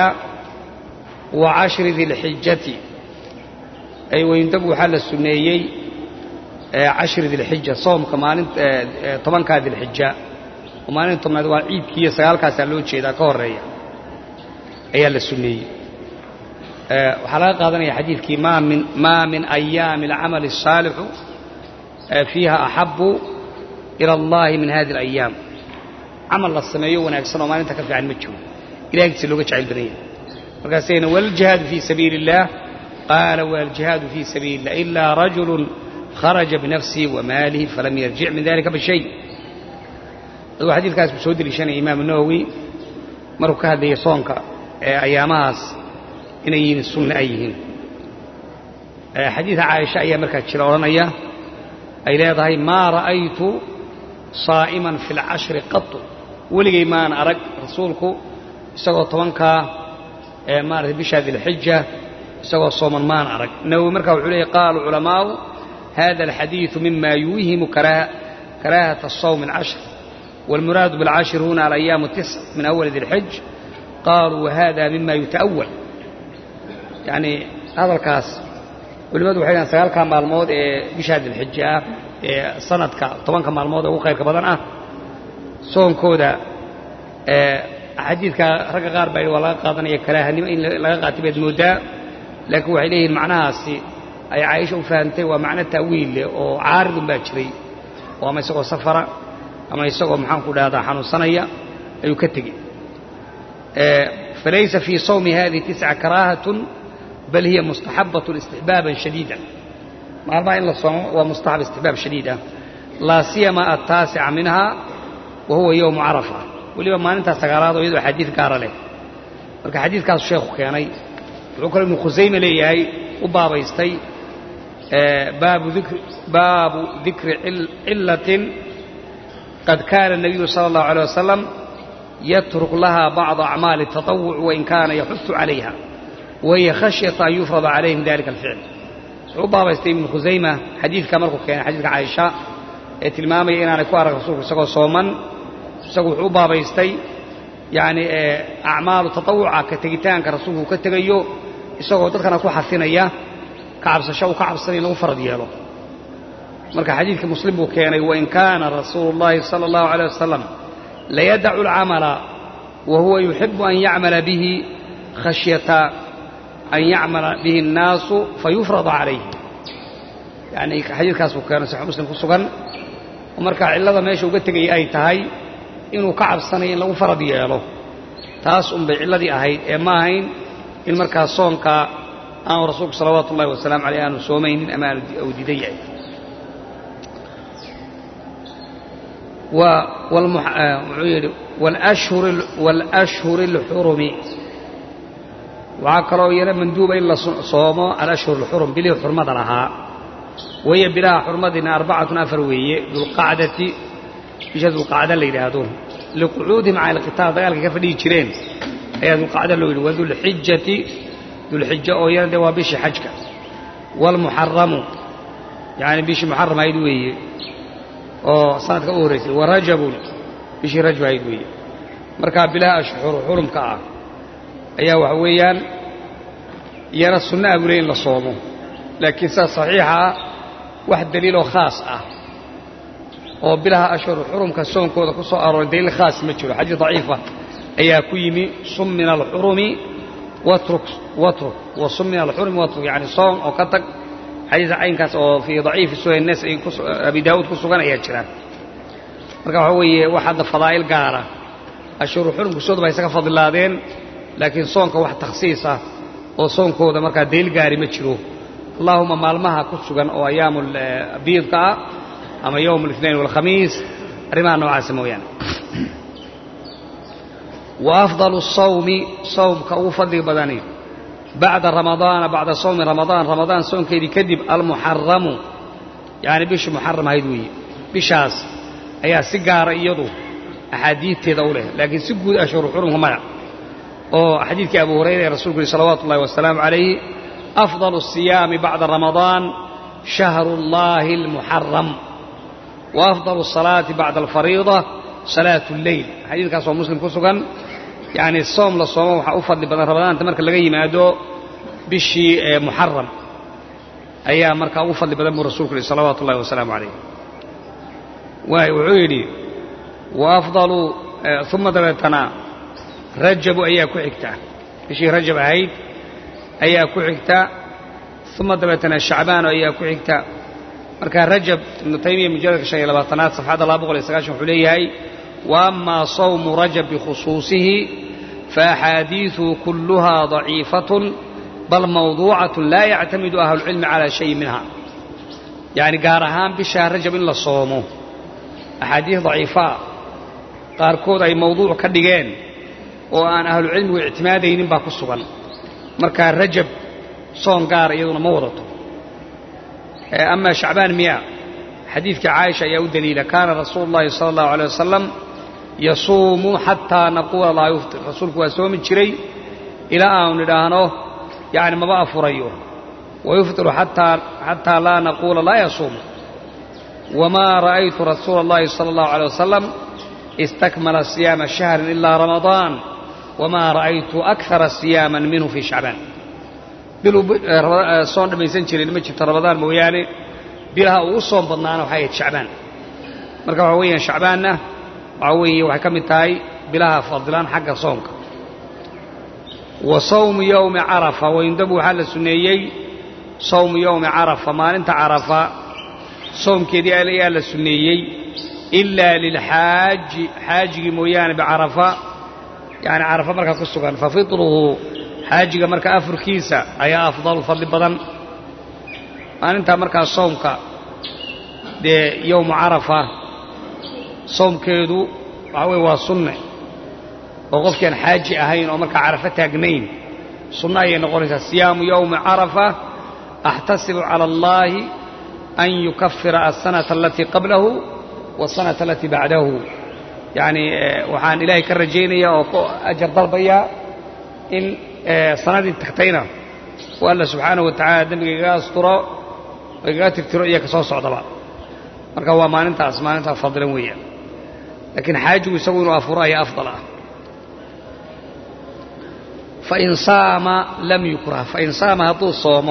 Speaker 2: wa cashri dilxijati ay weyndab waxaa la suneeyey cashri dilxija soomka maalinta tobankaa dilxija oo maalinta tobnaad waa ciidkii iyo sagaalkaasaa loo jeedaa ka horeeya ayaa la suneeyey waxaa laga qaadanaya xadiidkii maa min ayaami alcamali الsaalixu fiiha axabu ila اllahi min hadi اlayaam camal la sameeyo wanaagsan oo maalinta ka fiican ma jiro ilahay agtiisa looga jecel badan yahay markaasayna waljihaadu fii sabiili اllah qaala waljihaadu fii sabiili اllah ilaa rajulu kharaja binafsihi wamaalihi falam yarjic min dalika bishay aduu xadiidkaas buu soo deliishanaya imaamu nawowi markuu ka hadlayay soonka ee ayaamahaas inay yihiin sunne ay yihiin xadiida caaisha ayaa markaa jira odhanaya ay leedahay maa ra'aytu saa'iman fi اlcashri qatu weligay maan arag rasuulku isagoo tobankaa maarata bisha dilxija isagoo sooman maan arag nawowi markaa wuxuu leeyay qaaluu culamaa'u hada alxadiiثu mima yuuhimu karaahaة الصawm الcashr wاlmuraadu biاlcashir huna alayaam الtisc min awali dilxij qaaluu wahada mima yuta'awal yani hadalkaas culimmadu waxay dhahan sagaalkaa maalmood ee bishaa dilxija ah ee sanadka tobanka maalmood ee ugu khayrka badan ah soonkooda xadiidka ragga qaar baa waa laga qaadanaya karaahanimo in laga qaatay baad mooddaa laakiin waxay leeyihiin macnahaasi ay caaisha u fahamtay waa macno ta'wiil leh oo caaridun baa jiray oo ama isagoo safara ama isagoo maxaanku dhahdaa xanuunsanaya ayuu ka tegey falaysa fii sawmi hadihi tisca karaahatun bal hiya mustaxabatun istixbaaban shadiida maalmaha in la soomo waa mustaxab istixbaab shadiid ah laa siyama ataasica minha wa huwa yowmu carafa weliba maalintaa sagaalaad oo iyadoo xadiid gaara leh marka xadiidkaasu sheekhu keenay wuxuu kaloo ibnu khusayme leeyahay u baabaystay baabu dikri cilatin qad kaana الnabiyu salى اllahu عalيه wasalam yatruk laha bacضa acmaali الtaطawuc wain kaana yaxudu calayha wahiya khashyata an yufrada calayhim dalika alficl wuxuu u baabaystay ibnu khusayma xadiidka markuu keenay xadiidka caaisha ee tilmaamaya inaanay ku arag rasuulku isagoo sooman isagu wuxuu u baabaystay yacni acmaalu taطawuca ka tegitaanka rasuulku uu ka tegayo isagoo dadkana ku xafinaya ka cabsasho uu ka cabsanaya in lagu farad yeelo marka xadiidka muslim buu keenay wain kaana rasuulu اllahi salى اllahu عalيه wasalam layadacu اlcamala wa huwa yuxibu an yacmala bihi khashyata an yacmala bihi الnaasu fayufrada calayh yani xadiidkaas buu keenay saxix muslim ku sugan oo markaa cillada meesha uga tegaya ay tahay inuu ka cabsanayo in lagu farad yeelo taas unbay cilladii ahayd ee ma ahayn in markaa soonka aanu rasuulku salawaatu ullahi wasalaamu caleyh aanu soomaynin ama aanu diidan yahay wuxuu yidhi waalashhuri اlxurumi waxaa kaloo iyana manduuba in la soomo alashhur اlxurum bilihii xurmada lahaa wahiya bilaha xurmadina arbacatun afar weeye dulqacdati bisha dulqacda la yidhaahdo liqucuudihim cala alqitaal dagaalkay ka fadhihi jireen ayaa dulqacda loo yidhi wadulxijati dulxija oo iyana dee waa bishii xajka waalmuxaramu yani bishii muxaram ahayd weeye oo sanadka u horraysay wa rajabun bishii rajab ahayd weeye markaa bilaha ashhur xurumka ah ayaa waxa weeyaan iyana sunna abule in la soomo laakiin sidaas saxiixa ah wax daliiloo khaas ah oo bilaha ashhur xurumka soonkooda ku soo arooray daliil khaas ma jiro xadiis daciifa ayaa ku yimi sum min alxurumi watruk watruk wa sum min alxurumi watruk yani soom oo ka tag xadiis caynkaas oo fii daciifi sunan nas abi daawuud ku sugan ayaa jira marka waxa weeye wax hadda fadaa'il gaara ashhuru xurumka sooda ba isaga fadilaadeen laakiin soonka wax takhsiis ah oo soonkooda markaa daliil gaari ma jiro allahuma maalmaha ku sugan oo ayaamu biidka ah ama yowm الاثnain والkhamiis arrimaha noocaasa mooyaane wa afضal الsawmi sawmka ugu fadliga badani bacda ramadaana bacda sawmi ramadaan ramadaan soonkeedii kadib almuxaramu yani bishii muxaram ahayd weeye bishaas ayaa si gaara iyadu axaadiidteeda u leh laakiin si guud ashhuru xurumka maya oo xadiidkii abu hurayra ee rasulku yihi salawaatu ullahi wasalaamu calayh afضal الsiyaami bacda ramadaan shahru اllahi اlmuxaram wa afضal الsalaati bacda alfariida salaatu اlleyl xadiidkaas oo muslim ku sugan yacni soom la soomo waxaa u fadli badan ramadaanta marka laga yimaado bishii muxaram ayaa markaa ugu fadli badan buu rasulku yihi salawaatu ullahi wasalaamu calayh waay wuxuu yidhi wa afdalu uma dabeetana rajabu ayaa ku xigta bishii rajab ahayd ayaa ku xigta uma dabeetana shacbaano ayaa ku xigta marka rajab ibnu taymiya mujaladka shan iyo labaatanaad safxadda laba boqol iyo sagaashan wuxuu leeyahay wa amaa sawmu rajab bikhusuusihi faaxaadiiثuhu kulluhaa daciifatun bal mawduucatun laa yactamidu ahlucilmi calaa shayin minha yacni gaar ahaan bishaa rajab in la soomo axaadiis daciifaa qaarkood ay mawduuc ka dhigeen oo aan ahlucilmigu ictimaadaynin baa ku sugan markaa rajab soon gaara iyaduna ma wadato ama shacbaan miya xadiidkii caaisha ayaa u daliila kaana rasuulu اllahi sala اllahu alيه wasalam yasuumu xataa naquula laa yuftir rasuulku waa soomi jiray ilaa aanu nidhaahno yani maba afurayo wayuftiru xataa laa naquula laa yasuumu wamaa ra'aytu rasuula اllahi sala اllahu alيه wasalam istakmala siyaama shahrin ilaa ramadaan wamaa ra'aytu akara siyaaman minhu fii shacbaan biluu soon dhammaysan jirin ma jirto ramadaan mooyaane bilaha uu u soon badnaana waxay ahayd shacbaan marka waxa weeyaan shacbaanna waxa weeye waxay ka mid tahay bilaha fadilan xagga soomka wa sawmu yowmi carafa wayundabu waxaa la sunneeyey sawmu yowmi carafa maalinta carafa soomkeedii ayaa la sunneeyey ilaa lilxaaji xaajigii mooyaane bicarafa yani carafa markaa ku sugan fa fitruhu xaajiga marka afurkiisa ayaa afdalu fadli badan maalintaa markaa soomka dee yowmu carafa soomkeedu waxaa weye waa sunne oo qofkiaan xaaji ahayn oo markaa carafo taagnayn sunno ayay noqonaysaa siyaamu yowmi carafa axtasibu cala allaahi an yukafira aلsanata alatii qablahu wasanata alatii bacdahu yacni waxaan ilaahay ka rajaynaya oo ku ajar dalbayaa in sanadii tagtayna u alla subxaanahu wa tacala dembiga igaga asturo oo igaga tirtiro iyo ka soo socdaba marka waa maalintaas maalintaa fadilan weeyaan laakiin xaajigu isagu inuu afuro ayaa afdal ah fain saama lam yukrah fain saama hadduu soomo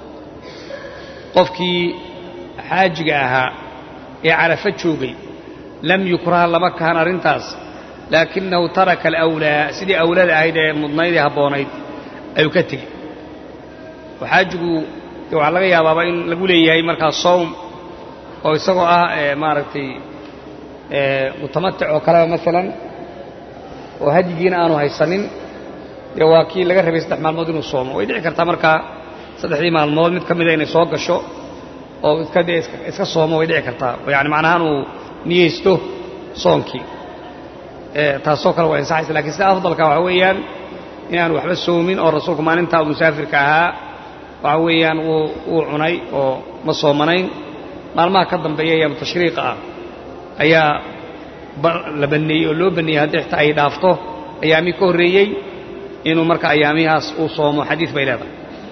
Speaker 2: qofkii xaajiga ahaa ee carafo joogay lam yukraha lama kahan arrintaas laakinahu taraka alawlaa sidii awlada ahayd ee mudnayd ee habboonayd ayuu ka tegey oo xaajigu de waxaa laga yaabaaba in lagu leeyahay markaa sowm oo isagoo ah maaragtay mutamatic oo kaleba maalan oo hadyigiina aanu haysanin dee waa kii laga rabay saddex maalmood inuu soomo way dhici kartaa markaa saddexdii maalmood mid ka mida inay soo gasho oo iska dee iska soomo way dhici kartaa oo yani macnahaan uu niyeysto soonkii taasoo kale waa ansaxaysa lakiin sida afdalka waxaa weeyaan inaanu waxba soomin oo rasuulku maalintaa uu musaafirka ahaa waxa weeyaan wuu cunay oo ma soomanayn maalmaha ka dambeeya ayaamu tashriiqa ah ayaa la banneeyey oo loo banneeyey haddii xitaa ay dhaafto ayaamihii ka horreeyey inuu marka ayaamihaas uu soomo xadiid bay leedahay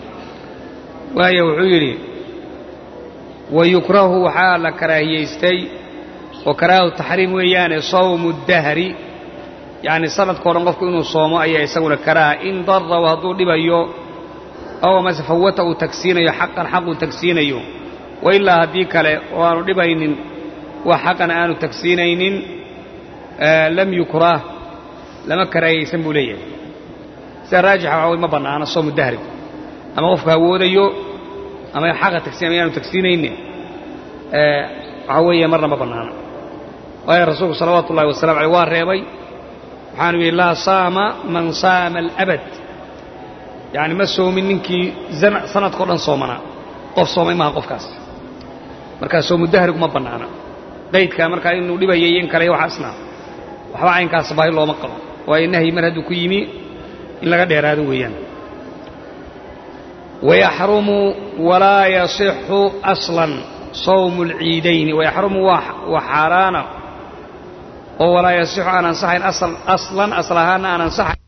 Speaker 2: waayo wuxuu yidhi wa yukrahu waxaa la karaahiyaystay oo karaahu taxriim weeyaane sawmu dahri yacni sanadkao dhan qofku inuu soomo ayaa isaguna karaaha in daraw hadduu dhibayo aw amase fawata uu tagsiinayo xaqan xaq uu tagsiinayo wa ilaa haddii kale oo aanu dhibaynin wax xaqana aanu tagsiinaynin lam yukrah lama karaahiyaysan buu leeyahay sida raajixa waxaa way ma bannaana soomu dahrigu ama qofku hawoodayo ama xaqa tagsiin ama yaanu tagsiinaynin waxaa weeye marna ma bannaana waayo rasuulku salawaatu ullahi wasalamu aleyh waa reebay waxaanu yidhi laa saama man saama alabad yacni ma soomin ninkii sanadkao dhan soomanaa qof soomay maaha qofkaas markaa soomu dahrigu ma bannaana qaydka markaa inuu dhibayay in kale waxaasna waxba caynkaas baahi looma qabo waayo nahyi mar hadduu ku yimi in laga dheeraado weeyaan wayaxrumu walaa yasixu aslan sawmu alciidayni wayaxrumu waa xaaraana oo walaa yasixu aan ansaxayn aslan asal ahaana aan ansaxayn